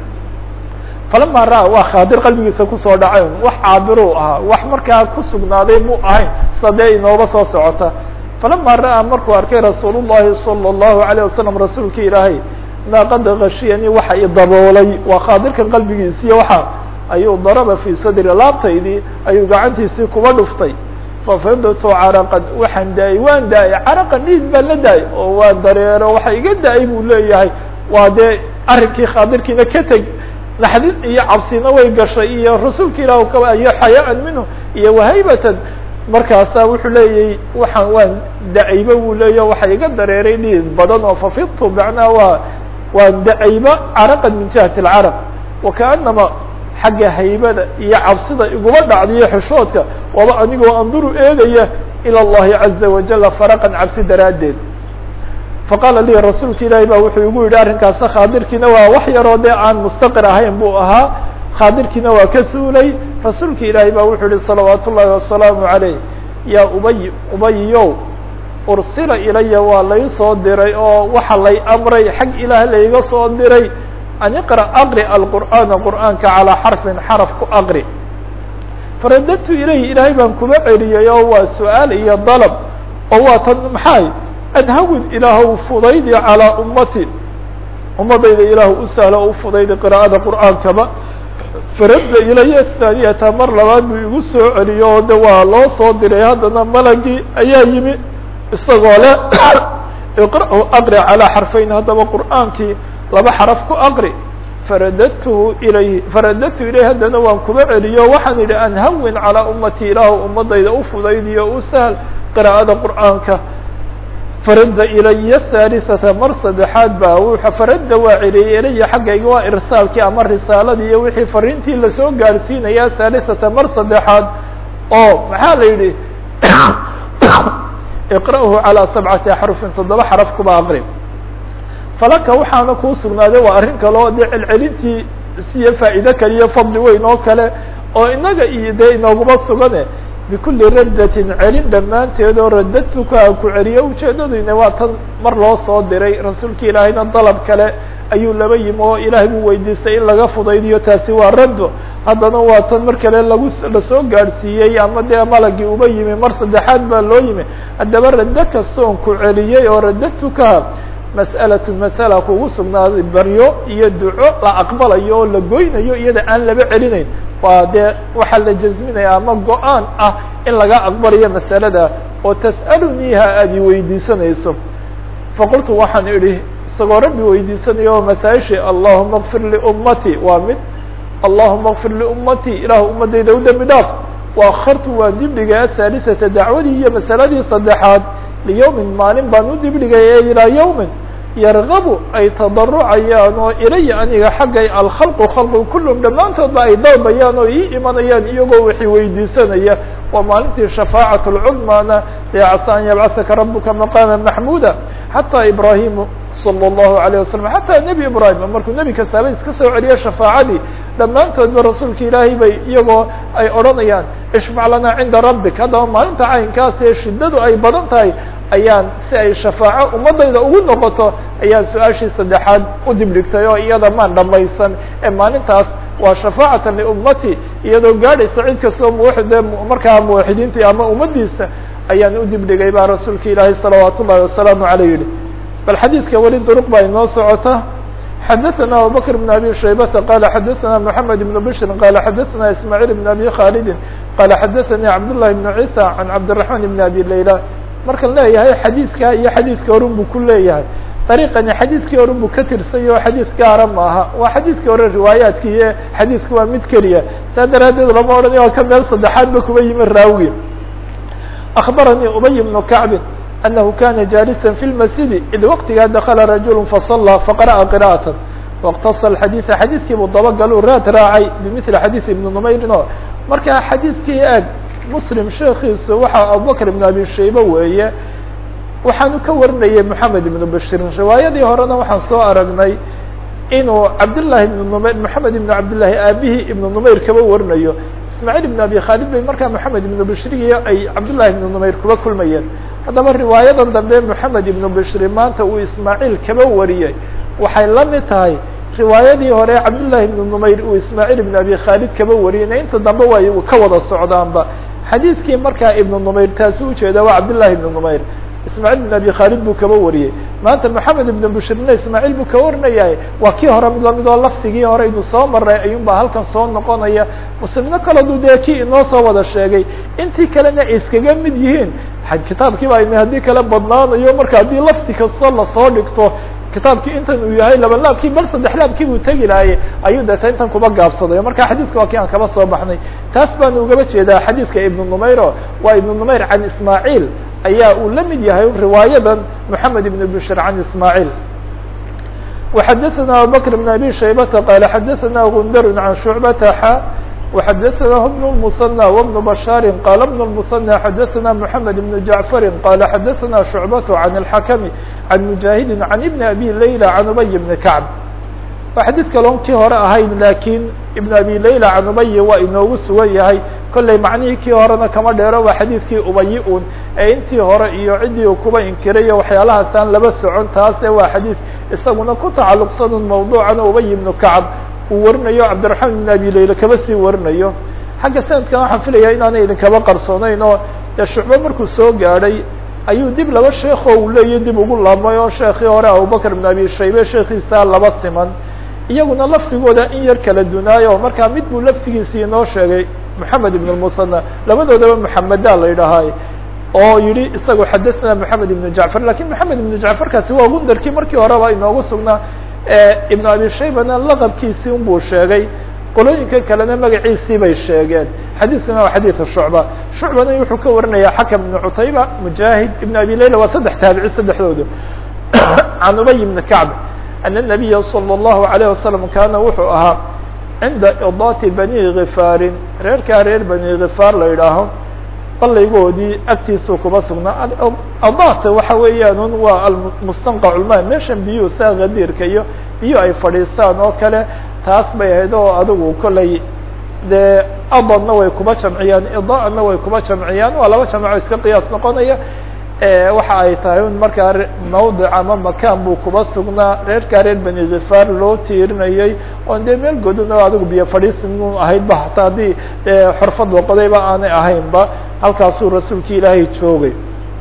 falama ra waa khaadir qalbigiisa kusoo dhacay wax caabiruu ahaa wax markaa kusugnaaday mu ahayn sida dee inooba soo socota falama ra'aa markuu arkay rasuul llahi salى الlahu عalيه wasalam rasuulka ilaahay maa qad gashiyani waxa i daboolay waa khaadirkan qalbigiisiiyo waxa ayuu daraba fii sadri laabtaydii ayuu gacantiisii kuba dhuftay fafidtu caraqan waxaan da-ay waan da-ay caraqan dhiid baan la da-ay oo waan dareero waxa iga da-ay buu leeyahay waa dee arrinkii khaadirkiina ka teg naxdin iyo cabsina way gashay iyo rasuulka ilah ka iyo xayaan minhu iyo wahaybatan markaasaa wuxuu leeyahy waxaan waan da-ayba buu leeya waxa iga dareeray dhiid badan oo fafidtu macnaha waa waan da-ayba caraqan min jihati alcaraq wakaanama xagga haybada iyo cabsida iguma dhacdiyo xishoodka waba anigoo anduru eegaya ilى اllahi caza wajala faraqan cabsi daraaddeed faqaala lii rasuulka ilaahi ba wuxuu igu yidhi arrinkaasa khaadirkiina waa wax yaroo dee aan mustaqir ahayn buu ahaa khaadirkiina waa ka suulay rasuulka ilaahi ba wuxuu yihi salawaat ullahi wasalaamu عaleyh yaa ubay ubayiyow ursila ilaya waa lay soo diray oo waxa lay amray xag ilaah layga soo diray an iqra aqri alqur'aana qur'aanka calىa xarfin xaraf ku aqri faradadtu ilayhi ilaahay baan kuma celiyay oo waa su-aal iyo dalab oo waa tan maxay adhawin ilaahw fudaydi calىa ummati ummadayda ilaah u sahlo o u fudaydi qira'ada qur'aankaba faradda ilaya thaaniyata mar labaad buu igu soo celiyo oo de waa loo soo diray haddana malagii ayaa yimi isagoo le iqra'u aqri calىa xarfayn haddaba qur'aankii laba xaraf ku aqri faradadtuhu ilayh faradadtu ilayh haddana waan kuba celiyo waxaan idhi an hawin calىa ummati ilaahu ummadayda u fudaydiyo u sahl qira'ada qur'aanka farada ilaya haalisata mar saddexaad baa wuxa farada waa celiyey ilaya xaggayga waa irsaalkii ama risaaladii iyo wixii fariintii lasoo gaarsiinaya haalisata mar saddexaad oo maxaa la yidhi iqra'hu calىa sabcati axrufin toddoba xaraf kuba aqri falaka waxaana kuu sugnaaday waa arrin kale oo dee celcelintii siyo faa'iide kale iyo fadli weyn oo kale oo inaga iyo dee inooguma sugane bikuli raddatin celin dhammaanteed oo radadtuka aan ku celiyo ujeedaduyna waa tan mar loo soo diray rasuulka ilaahayna dalab kale ayuu laba yimi oo ilaahay buu weydiistay in laga fudaydiyo taasi waa raddo haddana waa tan mar kale lagu lasoo gaadhsiiyey ama dee malagii uba yimi mar saddexaad baa loo yimi haddaba raddo kasta oon ku celiyey oo radadtuka mas'alatun masala kugu sugnaaday baryo iyo duco la aqbalayo oo la goynayo iyada aan laba celinayn waa dee waxaa la jasminaya ama go-aan ah in laga aqbalayo masalada oo tas'aluniiha aada i weydiisanayso faqultu waxaan idhi isagoo rabbi weydiisanaya oo masaaishii allahuma kfir liummati waa mid allahuma kfir liummati ilaah ummadayda u dembi dhaaf waakhartu waan dibdhigay ahaalisata dacwadii iyo masaladii saddexaad liyawmin maalin baan u dibdhigay ilaa yawmin yargabu ay tadarucayaan oo ilaya aniga xaggay alkhalqu khalqu kullum dhammaantoodba ay dalbayaan oo ii imanayaan iyagoo wixii weydiisanaya waa maalintii shafaacat lcudmaana dee casa an yabcasaka rabuka maqaama maxmuuda xataa ibraahimu salى اllahu alayه wasalam xataa nebi ibraahim markuu nebi kastaaba iska soo celiyo shafaacadii dhammaantoodba rasuulka ilaahay bay iyagoo ay odhanayaan ishfac lana cinda rabbik haddaba maalinta caynkaas ee shiddadu ay badan tahay ayaan si ay shafaaco ummadayda ugu noqoto ayaan su-aashii saddexaad u dibdhigtay oo iyada maan dhamaysan ee maalintaas waa shafaacatan liummati iyadoo gaadhaysa cid kastoo muwaxide markaa muwaxidiinta ama ummadiisa ayaan u dibdhigay baa rasuulka ilaahay salawaat ullahi wasalaamu aleyh yihi bal xadiidka weli duruq baa inoo socota xadaثna abubakr بn abi shaybata qala xadaثna mحamed بn bshri qala xadaثna ismaaعiil بn abi khalidi qala xadaثani cabdالlahi بn ciisa can cabdiلرaحman بn abi layla markan leeyahay xadiidka iyo xadiidka horun buu ku leeyahay dariiqani xadiidkii horun buu ka tirsay oo xadiis gaara maaha waa xadiidkii hore riwaayaadki iyo xadiidku waa mid keliya saa daraadeed lama odhanayo waa ka meel saddexaadba kuba yimi raawigi akbaranii ubay bnu kacbin أنه kاna جالسا في المسجد إd وktigaa دkلa رaجuل فصلى فقرأa قراءة واkتص الحadيث xadيثkii buu dabaglu raad raacay بمثل xadيث iبن نmayrin o marka xadيثkii eg mسلم sheekiisu waxa abubكر بن أbي shaybe weeye waxaanu ka warinayay محamed بن بشhيr riwaayadii horena waxaan soo aragnay inuu cabdاللahi بن نmayr محamed بن cabdاللahi aabihii iبن نmayr kaba warinayo ismاعيل بن أbي khالد bay markaa محamed بن bشhrigiyo ay cabdاللahi بن نmayr kuba kulmayeen haddaba riwaayadan dambe moxamed ibnu bishri maanta uu ismaaciil kaba wariyey waxay la mid tahay riwaayadii hore cabdullahi ibnu numayr uu ismaaciil ibnu abi khaalid kaba wariyeyna inta dambe way ka wada socdaanba xadiidkii markaa ibnu numayr taasi ujeeda waa cabdullahi ibnu numayr ismaaciil ibn abi khaalid buu kaba wariyey maanta moxamed ibnu bishrina ismaaciil buu ka warinayahay waa kii hore mid lamid oo lafdigii hore inu soo maray ayuun baa halkan soo noqonaya muslimno kaladu dee kii inoo soo wada sheegay intii kalena ay iskaga mid yihiin kitaabkii baa ina haddii kale badnaanayo marka haddii lafdi kastoo lasoo dhigto kitaabkii intan uu yahay laba laabkii bal saddex laabkii buu tegi lahaye ayuu deeta intan kuba gaabsaday marka xadiidka waa kii aan kaba soo baxnay taas baanu ugaba jeedaa xadiidka ibnu numayro waa ibnu numayr can ismaaciil ayaa uu la mid yahay riwaayadan moxamed ibn bishir can ismaaciil وxadثna abubكر بن abي shaybةa qال xadثna gundr عan شhuعbةa x وxadثnah بن المثنى وبن بشhاr qال بن المثنى xadثna محamed بن جعفr qال xadثna شhuعبة عن الحkم عن مجاهد عن بن أbي ليلى عن أبي بن كعب waa xadيid kalon kii hore ahayn lakin iبن أbي ليلى عن أبي waa inoogu sugan yahay kollay macnihii kii horena kama dheero waa xadiidkii ubayi un ee intii hore iyo ciddii uu kuba inkirayo waxyaalahaasaan laba socon taase waa xadiid isaguna ku tacalluqsan un mawduucan ubay ibnu kacab uu warinayo cabdiraxmaan ibn abi layla kaba sii warinayo xagga sanadkan waxaan filaya inaanay idinkaba qarsoonayn oo dee shucbe markuu soo gaadhay ayuu dib laba sheekoo uu leeyahy dib ugu laabmay oo sheekii hore abubakr ibn abi shaybe sheekiisa laba siman iyaguna lafdigooda in yar kala dunaayo markaa mid buu laftigiisii inoo sheegay moxamed ibn lmusanى labadoodaba moxameda la yidhaahay oo yihi isagu xadثna moxamed ibn jacfar lakin moxamed ibn jacfarkaasi waa gundarkii markii horeba inoogu sugnaa ibn abi shaybana laqabkiisii unbuu sheegay qolooyinka kalena magaciisii bay sheegeen xadiiskuna waa xadiiث shucba shucbana wuxuu ka warinaya xakam ibn cutayba mujaahid ibn abi layla waa saddex taabici saddexdooda can ubay ibn kacb ana الnabiya salى الlahu عalيه wasalam kaana wuxuu ahaa cinda idaati bani gifaarin reerkaa reer bani gifaar la yidhaaho ballaygoodii agtiisuu kuba sugnaa adaata waxa weeyaan un waa almustanqac ulma meeshan biyuhu saa gadiirka iyo biyo ay fadhiistaan oo kale taas bay ahayd oo adigu kollay dee adadna way kuba jamciyaan idaana way kuba jamciyaan waa laba jamco iska qiyaas noqonaya waxa ay tahay un markaa mawdic ama makaan buu kuba sugnaa reerkaa reer bani gifaar loo tiirinayay oon dee meel godon oo adigu biyo fadhiisin ahaydba hataa haddii xorfad waqodayba aanay ahaynba halkaasuu rasuulki ilaahay joogay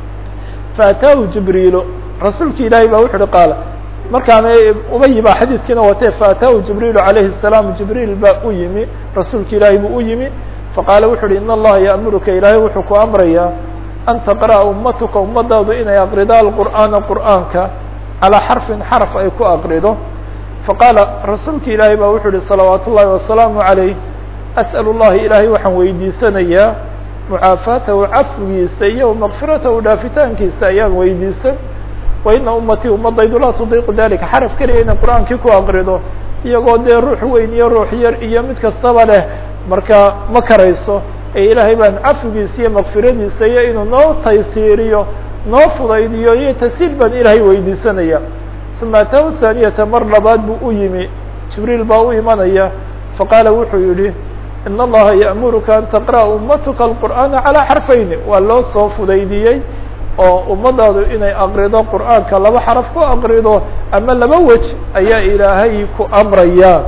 faataahu jibriilo rasuulki ilaahay baa wuxu uhi qaala markaana ubayi baa xadiiskiina watee faataahu jibriilu calayhi الsalaam jibriil baa u yimi rasuulki ilaahay buu u yimi faqaala wuxu uhi in allaha ya'muruka ilaahay wuxuu ku amrayaa an taqra'a ummatuka ummadaadu inay aqrido alqur'aana qur'aanka calaa xarfin xarf ay ku aqrido faqaala rasuulki ilaahay baa wuxuu uhi salawaat ullahi wasalaamu عalayh as'al اllahi ilaahay waxaan weydiisanayaa mucaafaatahu cafwigiisa iyo makfiratahu dhaafitaankiisa ayaan weydiisan wa ina ummatii ummadaydu laa tudiiqu dalika xaraf keliya inay qur'aankii ku aqrido iyagoo dee ruux weyn iyo ruux yar iyo mid kastaba leh marka ma karayso ee ilaahay baan cafigiisa iyo makfiradiisa iyo inuu noo taysiiriyo noo fudaydiyo iyo tasiil baan ilaahay weydiisanaya uma ataahu thaaniyata mar labaad buu u yimi jibriil baa u imanaya faqaala wuxuu yihi in allaha ya'muruka an taqra'a ummatuka alqur'aana calaa xarfayni waa loo soo fudaydiyey oo ummadaadu inay aqrido qur'aanka laba xaraf ku aqrido ama laba wej ayaa ilaahay ku amraya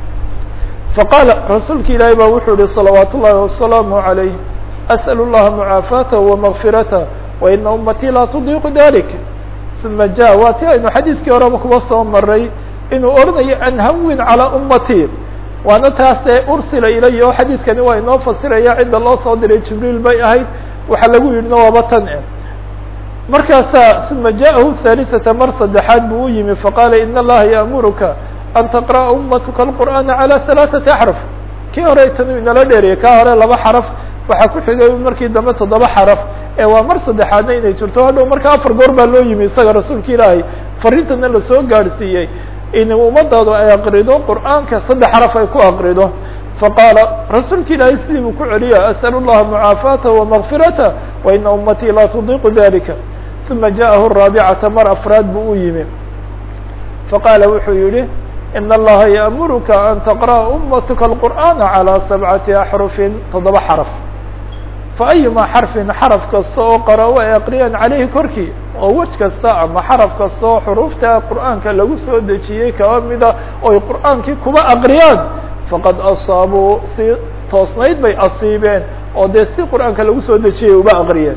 faqaala rasuulki ilaahay baa wuxuu yihi salawaat ullahi wasalaamu عalayh as'al اllaha mucaafaatahu wamagfiratah waina ummatii laa tudiiqu dalik uma ja waa ti aynu xadiiskii horeba kuba soo maray inuu oranayo an hawin calىa ummatii waana taasee ursila ilaya oo xadiiskani waa inoo fasiraya cidda loo soo diray jibriil bay ahayd waxaa lagu yidhina waaba tan markaasaa uma ja'ahu haalisata mar saddexaad buu u yimi faqaala in allaha ya'muruka an taqra'a ummatuka alqur'aana calى halaaثati axraf kii hore tanu inala dheeriyay kaa hore laba xaraf waxaa ku xigay markii dambe toddoba xaraf ee waa mar saddexaadna inay jirto hadhow marka afar goor baa loo yimi isaga rasuulka ilaahay farintana lasoo gaadhsiiyey in ummadaadu ay aqrido qur'aanka saddex xaraf ay ku aqrido faqaala rasuulka ilaahay sidii buu ku celiya as'al اllaha mucaafaatahu wamagfiratah waina ummatii laa tudiiqu dalika uma ja'ahu raabicata mar afraad buu u yimi faqaala wuxuu yihi in allaha ya'muruka an taqra'a ummatuka alqur'aana calى sabcati axrufin toddoba xaraf faayuma xarfin xaraf kasta oo qara-o ay aqriyaan caleyhi korkii oo wej kasta ama xaraf kasta oo xuruufta qur'aanka lagu soo dejiyey kaba mida oy qur'aankii kuba aqriyaan faqad asaabuu si toosnayd bay asiibeen oo dee si qur'aanka lagu soo dejiyay uba aqriyeen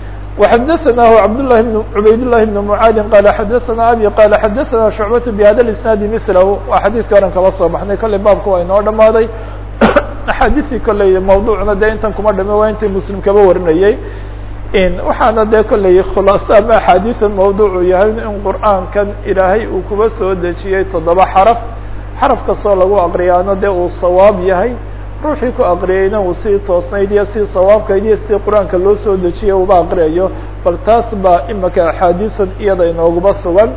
وxdثnah cبdاللh بن عubayd للhi بن معاadin qال xdثna abي qال xdثna شhuعبة بhada الاسناaد مثlh waa xadيثka oran kala soo baxnay kolley baabka waa inoo dhamaaday axaadiثii kolley mawduucna de intan kuma dhame waa intii mslim kaba warinayey waxaana dee kolley khulaaso ama axaadiثan mawduucu yahay in qur'aankan ilaahay uu kuba soo dejiyey toddoba xarف xaraf kastoo lagu aqriyaano dee uu sawaab yahay ruuxii ku aqriyeyna uu sii toosnayd iyo si sawaabkayd iyo si qur-aanka loo soo dejiyay uba aqriyayo bal taas baa imika axaadiisan iyada inooguba sugan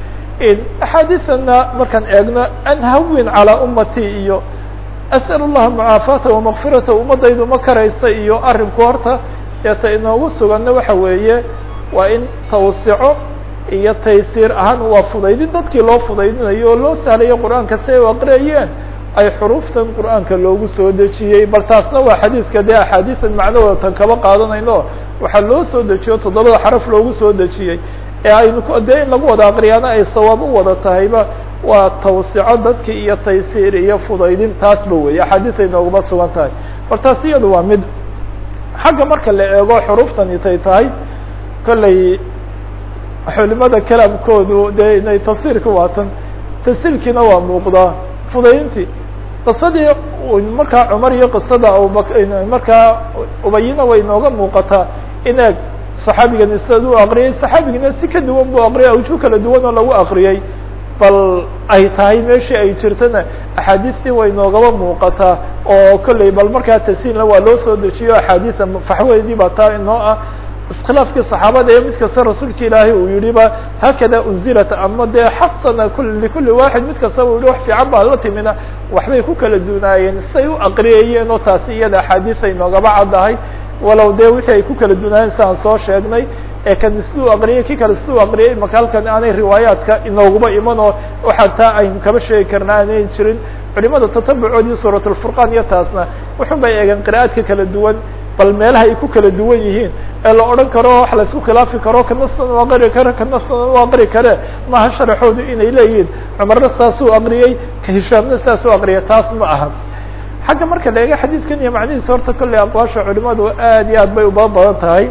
axaadiisanna markaan eegno an hawin calaa ummatii iyo as'al اllaha mucaafaata wamagfirata ummadaydu ma karaysa iyo arinku horta eeta inoogu suganna waxa weeye waa in tawsico iyo taysiir ahaan waa fudaydin dadkii loo fudaydinayo oo loo sahlayo qur-aanka si ay u aqriyayeen ay xuruuftan qur'aanka loogu soo dejiyey bal taasna waa xadiiska dee axaadiisan macnahooda tan kaba qaadanayno waxaa loo soo dejiyo toddobada xaraf loogu soo dejiyey ee aynu dee in lagu wada aqriyaana ay sawaab u wada tahayba waa tawsico dadki iyo taysiir iyo fudaydin taasba weeye axaadiis ay nooguma sugan tahay bal taas iyadu waa mid xagga marka la eego xuruuftani tay tahay kolley culimada kalaamkoodu dee inay tafsiirka waatan tasiilkiina waa muuqdaa fudaydintii qisadii markaa cumar iyo qisada abubak markaa ubayina way inooga muuqataa in eeg saxaabigani siad u aqriyay saxaabigina si ka duwan buu aqriyay awjuh kala duwan oo lagu aqriyay bal ay tahay meeshii ay jirtana axaadiistii way noogaba muuqataa oo kolley bal markaa tasiinla waa loo soo dejiyo axaadiisa faxweydii baa taa inoo ah iskhilaafkii saxaabada ee mid kasta rasuulka ilaahay uu yihi ba haakada unzilat ama dee xasana likuli waaxid mid kastaba u yihi wax fiican baa la timina waxbay ku kala dunaayeen say u aqriyayeen oo taasi iyada axaadiis ay noogaba caddahay walow dee wixii ay ku kala dunaayeen siaan soo sheegnay ee kan siduu aqriyay ki kale siduu aqriyay maka halkan aanay riwaayaadka inooguba iman oo waxaa taa aynu kaba sheegi karna aanay jirin culimada tatabucoodii suurat lfurqaan iyo taasna wuxun bay eegeen qira'aadka kala duwan bal meelaha ay ku kala duwan yihiin ee la odhan karo wax la isku khilaafi karo kana sidan u aqri kare kana sidan u aqri kare maaha sharaxoodu inay leeyihiin cumarna saasuu aqriyey ka hishaamna saasuu aqriyay taas ma aha xagga marka la eega xadiidkan iyo macnihiisa horta kolley aqwaasha culimadu aad iyo aad bay uba badan tahay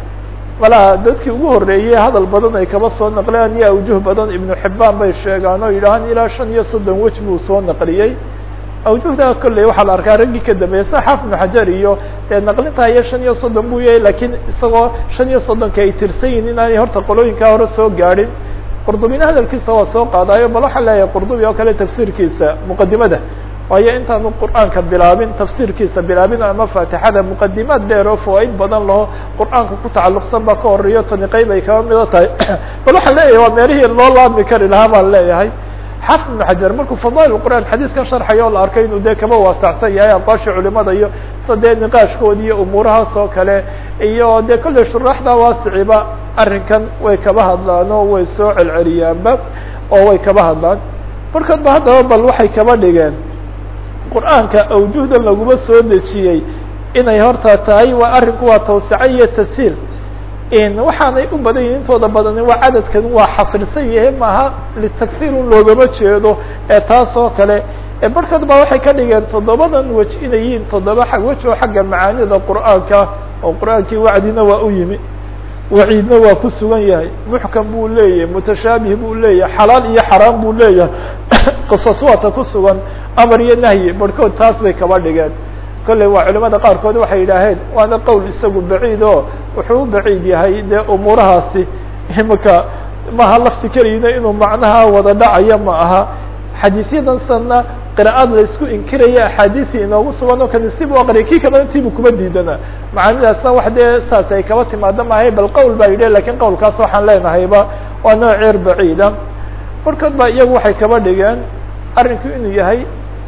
malaha dadkii ugu horreeyey hadal badan ay kaba soo naqleen iyo awjuh badan ibnu xibaan bay sheegaan oo yidhahaan ilaa shan iyo soddon wej buu soo naqliyey awjuhda kolley waxaa la arkaa raggii ka dambeeyey sa xaaf ibnu xajar iyo dee naqlintaa iyo shan iyo soddon buu yahay lakiin isagoo shan iyo soddonka ay tirsan yihin inaanay horta qolooyinkaa hore soo gaadhin qurdubina hadalkiisa waa soo qaadaayo bal waxaa leeyahay qurdubi oo kale tafsiirkiisa muqadimada waayo intaanu qur'aanka bilaabin tafsiirkiisa bilaabin ama faatixada muqadimaad dheer oo fawaaid badan laho qur'aanka ku tacalluqsan baa ka horeeyo tani qeyb ay kaba mido tahay bal waxaan leeyahay waa meelihii loo laabmi kari lahaa baan leeyahay xafid ibnu xajar markuu fadaail qur'aan xadiiskan sharxayo o la arkay inuu dee kaba waasacsan yahay aqwaashii culimada iyo sida dee niqaashkoodi iyo umuurahaas oo kale iyo dee kolley shuraaxda waasiciba arrinkan way kaba hadlaan oo way soo celceliyaanba oo way kaba hadlaan markood ba haddaba bal waxay kaba dhigeen qur'aanka awjuhdan laguma soo dejiyey inay horta tahay waa arrinku waa tawsica iyo tashiil waxaanay u badan yihin intooda badani waa cadadkan waa xasrisan yahay maaha litakhiir un loogama jeedo ee taas oo kale barhkood ba waxay ka dhigeen toddobadan wej inay yihiin toddoba wej oo xagga macaanida qur'aanka oo qur'aankii wacdina waa u yimi waciidna waa ku sugan yahay muxkam buu leeyahay mutashaabih buu leeyahay xalaal iyo xaraam buu leeyahay qisas waata ku sugan amar iyo nahyi barhkood taas bay kaba dhigeen kolley waa culimada qaarkood waxay yidhaaheen waana qowl isagu baciid oo wuxuu u baciid yahay dee umuurahaasi imika maha lafti keliyina inuu macnaha wada dhacaya ma aha xadiisyadan sanna qira'aad la isku inkiraya axaadiisi inoogu sugan oo kani sibu aqriya kii kalena intiibu kuma diidana macaanidaasna wax dee saas ay kaba timaado maahay bal qowl baa yidhi lakin qowlkaas waxaan leenahayba waa nooceer baciida barkood baa iyagu waxay kaba dhigeen arrinku inuu yahay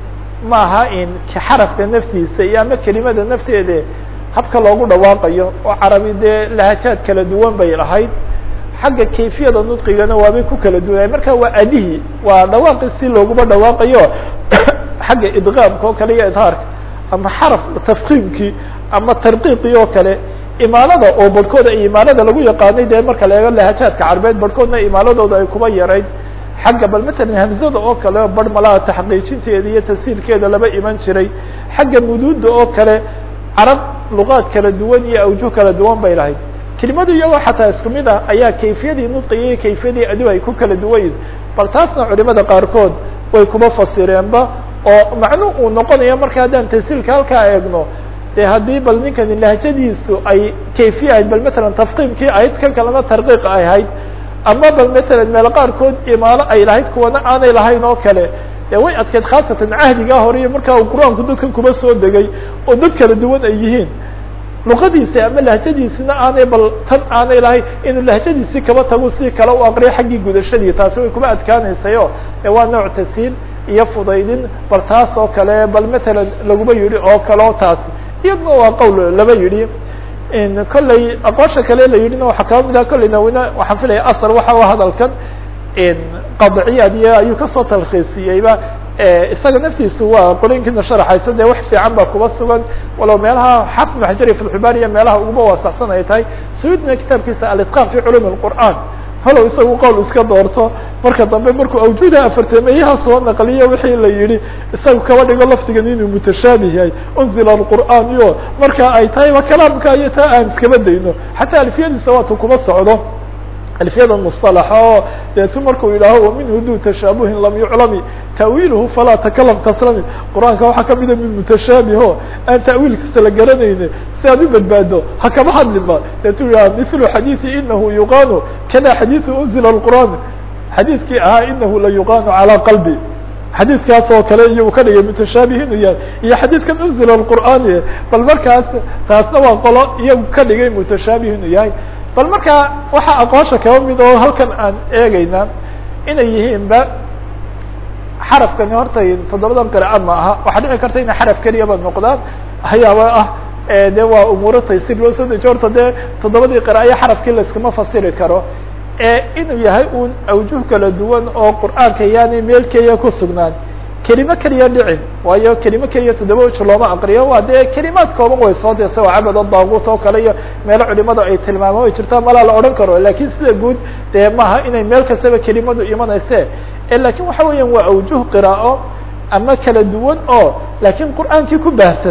maaha in xarafka naftiisa iyo ama kelimada nafteeda habka loogu dhawaaqayo oo carabi dee lahajaad kala duwan bay lahayd xagga kayfiyada nudqigana waabay ku kala duwanay marka waa adihii waa dhawaaqi si looguma dhawaaqayo xagga idqaamka oo kale iyo idhaarka ama xaraf tafkiimkii ama tarqiiqii oo kale imaalada oo barhkooda imaalada lagu yaqaanay dee marka la eego lahajaadka carbeed barhkoodna imaaladooda ay kuba yarayd xagga bal matalan hamzada oo kale barh malaha taxqiijinteeda iyo tasiirkeeda laba iman jiray xagga muduuda oo kale carab luqaad kala duwan iyo awjuh kala duwan bay lahayd kelimadu iyagoo xataa isku mid ah ayaa kayfiyadii nudqiga iyo kayfiyadii adigu ay ku kala duwan yihin bal taasna culimada qaarkood way kuba fasireenba oo macnu uu noqonayo marka haddaan tasiilka halkaa eegno de haddii bal ninkani lahjadiisu ay kayfiya ahayd bal matalan tafqiimkii ahayd kan kalena tarqiiq ay ahayd ama bal matalan meel qaarkood imaalo ay lahayd kuwana aanay lahayn oo kale de way adkeed khaasatan cahdigaa hore iyo markaa uu qur-aanku dadkan kuba soo degay oo dad kala duwan ay yihiin luqadiisi ama lahjadiisina aanay bal tan aanay lahayn inuu lahjadiisii kaba tago si kale u aqriyo xaggii gudashadii taasi way kuba adkaanaysayo e waa nooc tasiil iyo fudaydin bal taas oo kale bal matalan laguma yidhi oo kaleo taasi iyadna waa qowl laba yidhi kolley aqoosha kale la yidhina waxaa kaba mid ah kolley nawina waxaan filaya asar waxa u hadalkan qadciyaad iyo ayuu kasoo talkhiisiyeyba isaga naftiisu waa qolooyinkiina sharaxaysa dee wax fiican baa kuba sugan walow meelaha xafid maxjari fatxubaariya meelaha uguba waasacsan ay tahay suyudna kitaabkiisa alitqaan fi culum اlqur'an halow isagu qowl iska doorto marka dambe markuu awjuuda afartameeyaha soo naqliyo wixii la yihi isaga kaba dhigo lafdigan inuu mutashaabih yahay unzila alqur'aan iyo marka ay tahay ba kalaamka iyo taa aan iskaba dayno xataa alfiyadiisa waatu kuma socdo alfiyada musطalaxa oo deetu markuu yidhaaho waminhu du tashaabuhin lam yuclami ta'wiiluhu falaa takalam taslami qur-aanka waxaa kamida mid mutashaabih aan ta'wiilkiisa la garanayne si aad u badbaado ha kama hadlinba deetu yidhaha mithlu xadiiثi inahu yuqaanu kada xadiiثu unzila اlqur'aan xadiidkii ahaa inahu la yuqaanu calى qalbi xadiidkaas oo kale iyo uu ka dhigay mutashaabih inuu yahay iyo xadiidkan unzila qur'aani bal markaas taasna waa qolo iyagu ka dhigay mutashaabih inuu yahay bal markaa waxaa aqoonsha kaba mid oo halkan aan eegeyna inay yihiin ba xarafkani horta toddobadan qira'a ma aha waxaa dhici karta inay xaraf keliyaba noqdaan hayaaba ah de waa umuuro taysir loo soo dejiyo horta dee toddobadii qiraa'yo xarafkii layskuma fasiri karo inuu yahay un awjuh kala duwan oo qur'aanka yaani meel keliya ku sugnaan kelimo keliya dhicin waayo kelimo keliya toddoba waj looma aqriyo waa dee kelimaad kooban way soo desa waa cabado daaguut oo kale iyo meelo culimada ay tilmaamo ay jirtaa malaa la odhan karo lakin sida guud dee maaha inay meel kastaba kelimadu imanayse lakin waxa weeyaan waa awjuh qiraa'o ama kala duwan oo lakin qur'aankii ku baahsan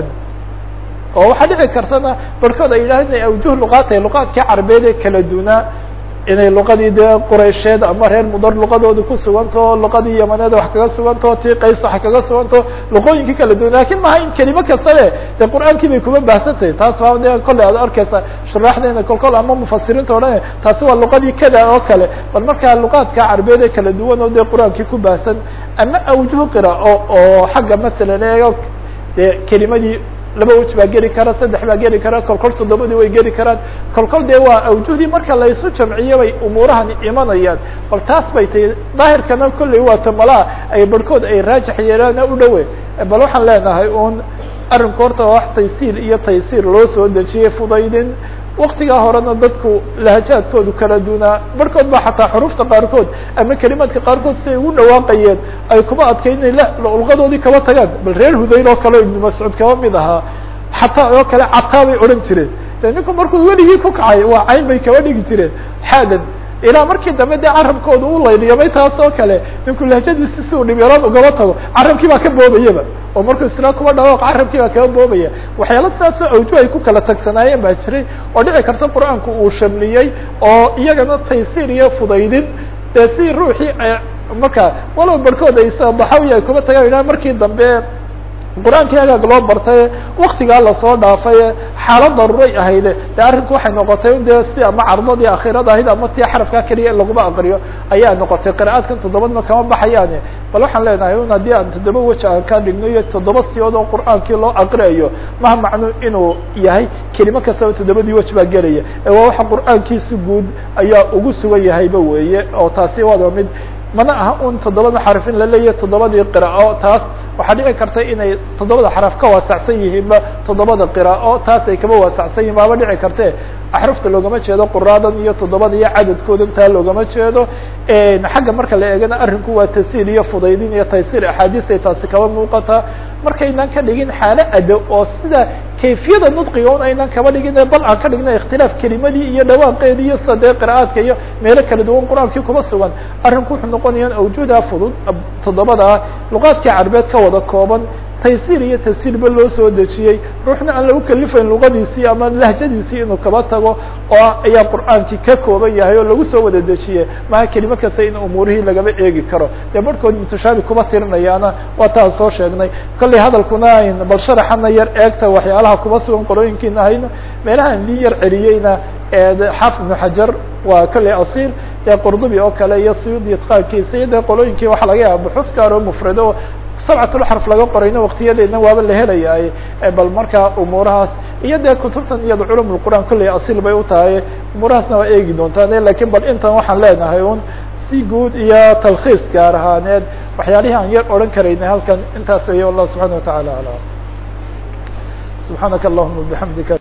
oo waxaa dhici kartana barkood ay yidhaha inay awjuh luqaatay luqaadkii carabeed ee kala dunaa inay luqadii dee quraysheed ama reer mudar luqadooda ku sugantaho luqadii yamaneed wax kaga sugantaho tii qays wax kaga sugantaho luqooyinkii kala duwan lakin maha in kelimo kastabe dee qur'aankii bay kuma baahsantahay taas baa de kolley aad arkeysa shuraaxdeena kolkol ama mufasiriinta odhan taasi waa luqadii kada oo kale bal markaa luqaadka carabeed ee kala duwan oo dee qur'aankii ku baahsan ama awjuh qiraa'o oo xagga masalan eego dee kelimadii laba wej baa geli kara saddex baa geli kara kolkol toddobadii way geli karaan kolkol dee waa awjuhdii marka laysu jamciyo bay umuurahani imanayaan bal taas bay tahay daahirkana kolley waa tamalaa ay barhkood ay raajix yeelaana u dhowe bal waxaan leenahay un arrinku horta wax taysiir iyo taysiir loo soo dejiyey fudaydin waktigaa horena dadku lahajaadkoodu kala dunaa barhkood ba xataa xurufta qaarkood ama kelimaadka qaarkood siay ugu dhawaaqayeen ay kuma adkay inay luqadoodii kaba tagaan bal reer hudayl oo kale ibnu mascuud kaba mid ahaa xataa oo kale cataa bay odhan jireen de ninku markuu weligii ku kacay waa cayn bay kaba dhigi jireen xaadan ilaa markii dambe dee carabkooda u layliyamay taas oo kale ninku lahjadiisi si uu dhibyaraan ugaba tago carabkii baa ka boobayaba oo markuu isla kuba dhawaaq carabkii baa kaba boobaya waxyaala sidaasoo awju ay ku kala tagsanaayeen baa jiray oo dhici karta qur-aanku uu shamliyey oo iyagana taysiir iyo fudaydin dee si ruuxii marka walow barhkood ay sabaxawi ay kuba tagaan idhaha markii dambe qur-aankii agaag loo bartay waktigaa lasoo dhaafay xaalad daruuray ahayde de arrinku waxay noqotay de si ama cardadii akhirada ahayd ama tii xarafkaa keliya in laguma aqriyo ayaa noqotay qira'aadkan toddobadna kama baxayaane bal waxaan leenahay un haddii aan toddoba wej aan ka dhigno iyo toddoba siyood oo qur'aankii loo aqriayo maha macnu inuu yahay kelimo kastaba toddobadii wej baa gelaya ee waa waxa qur'aankiisi guud ayaa ugu sugan yahayba weeye oo taasi waaba mid mana aha un toddobada xaraf in la leeyahay toddobadii qiraa'o taas waxaa dhici karta inay toddobada xaraf ka waasacsan yihiinba toddobada qiraa'o taas ay kaba waasacsan yihin baaba dhici karte axrufta loogama jeedo quraadan iyo toddobada iyo cadadkooda intaa loogama jeedo xagga marka la eegana arrinku waa tasiir iyo fudaydin iyo taysiir axaadiis ay taasi kaba muuqataa markaynan ka dhigin xaalo ado oo sida kayfiyada nudqiga un aynan kaba dhigin bal aan ka dhigna ikhtilaaf kelimadii iyo dhawaaqeedi iyo sida dee qira'aadka iyo meelo kala duwan qur-aankii kuma sugan arrinku wuxuu noqonaya awjuuda fudud toddobadaa luqaadkii carbeed ka wada kooban taysiir iyo tasiirba loo soo dejiyey ruuxna aan lagu kalifayn luqadiisii ama lahjadiisii inuu kaba tago oo ayaa qur'aankii ka kooban yahay oo lagu soo wada dejiye maha kelimo kasta in umuurihii lagaba eegi karo dee barhkood mutashaabi kuma tirinayaana waa taan soo sheegnay kollay hadalkuna ayn bal sharaxana yar eegta waxyaalaha kuma sugan qorooyinkiina hayno meelahaan lii yar celiyeyna xaafid ibnu xajar waa kollay asiir dee qurdubi oo kale iyo suyuudi itqaankiisa iyo dee qolooyinkii waxaa laga yaaba buxuuf gaaro mufrado sabcatulxarf laga qorayna waktiyadeedna waaba la helayaay bal markaa umuurahaas iyo dee kutubtan iyada culum lqur'aan kolley asiil bay u tahay umuurahaasna waa eegi doontaan lakin bal intan waxaan leenahay un si guud iyo talkhiis gaar ahaaneed waxyaalihii aan yar odhan karaynay halkan intaas wey wallah subxana watacala alam subxaanaka allahuma bixamdika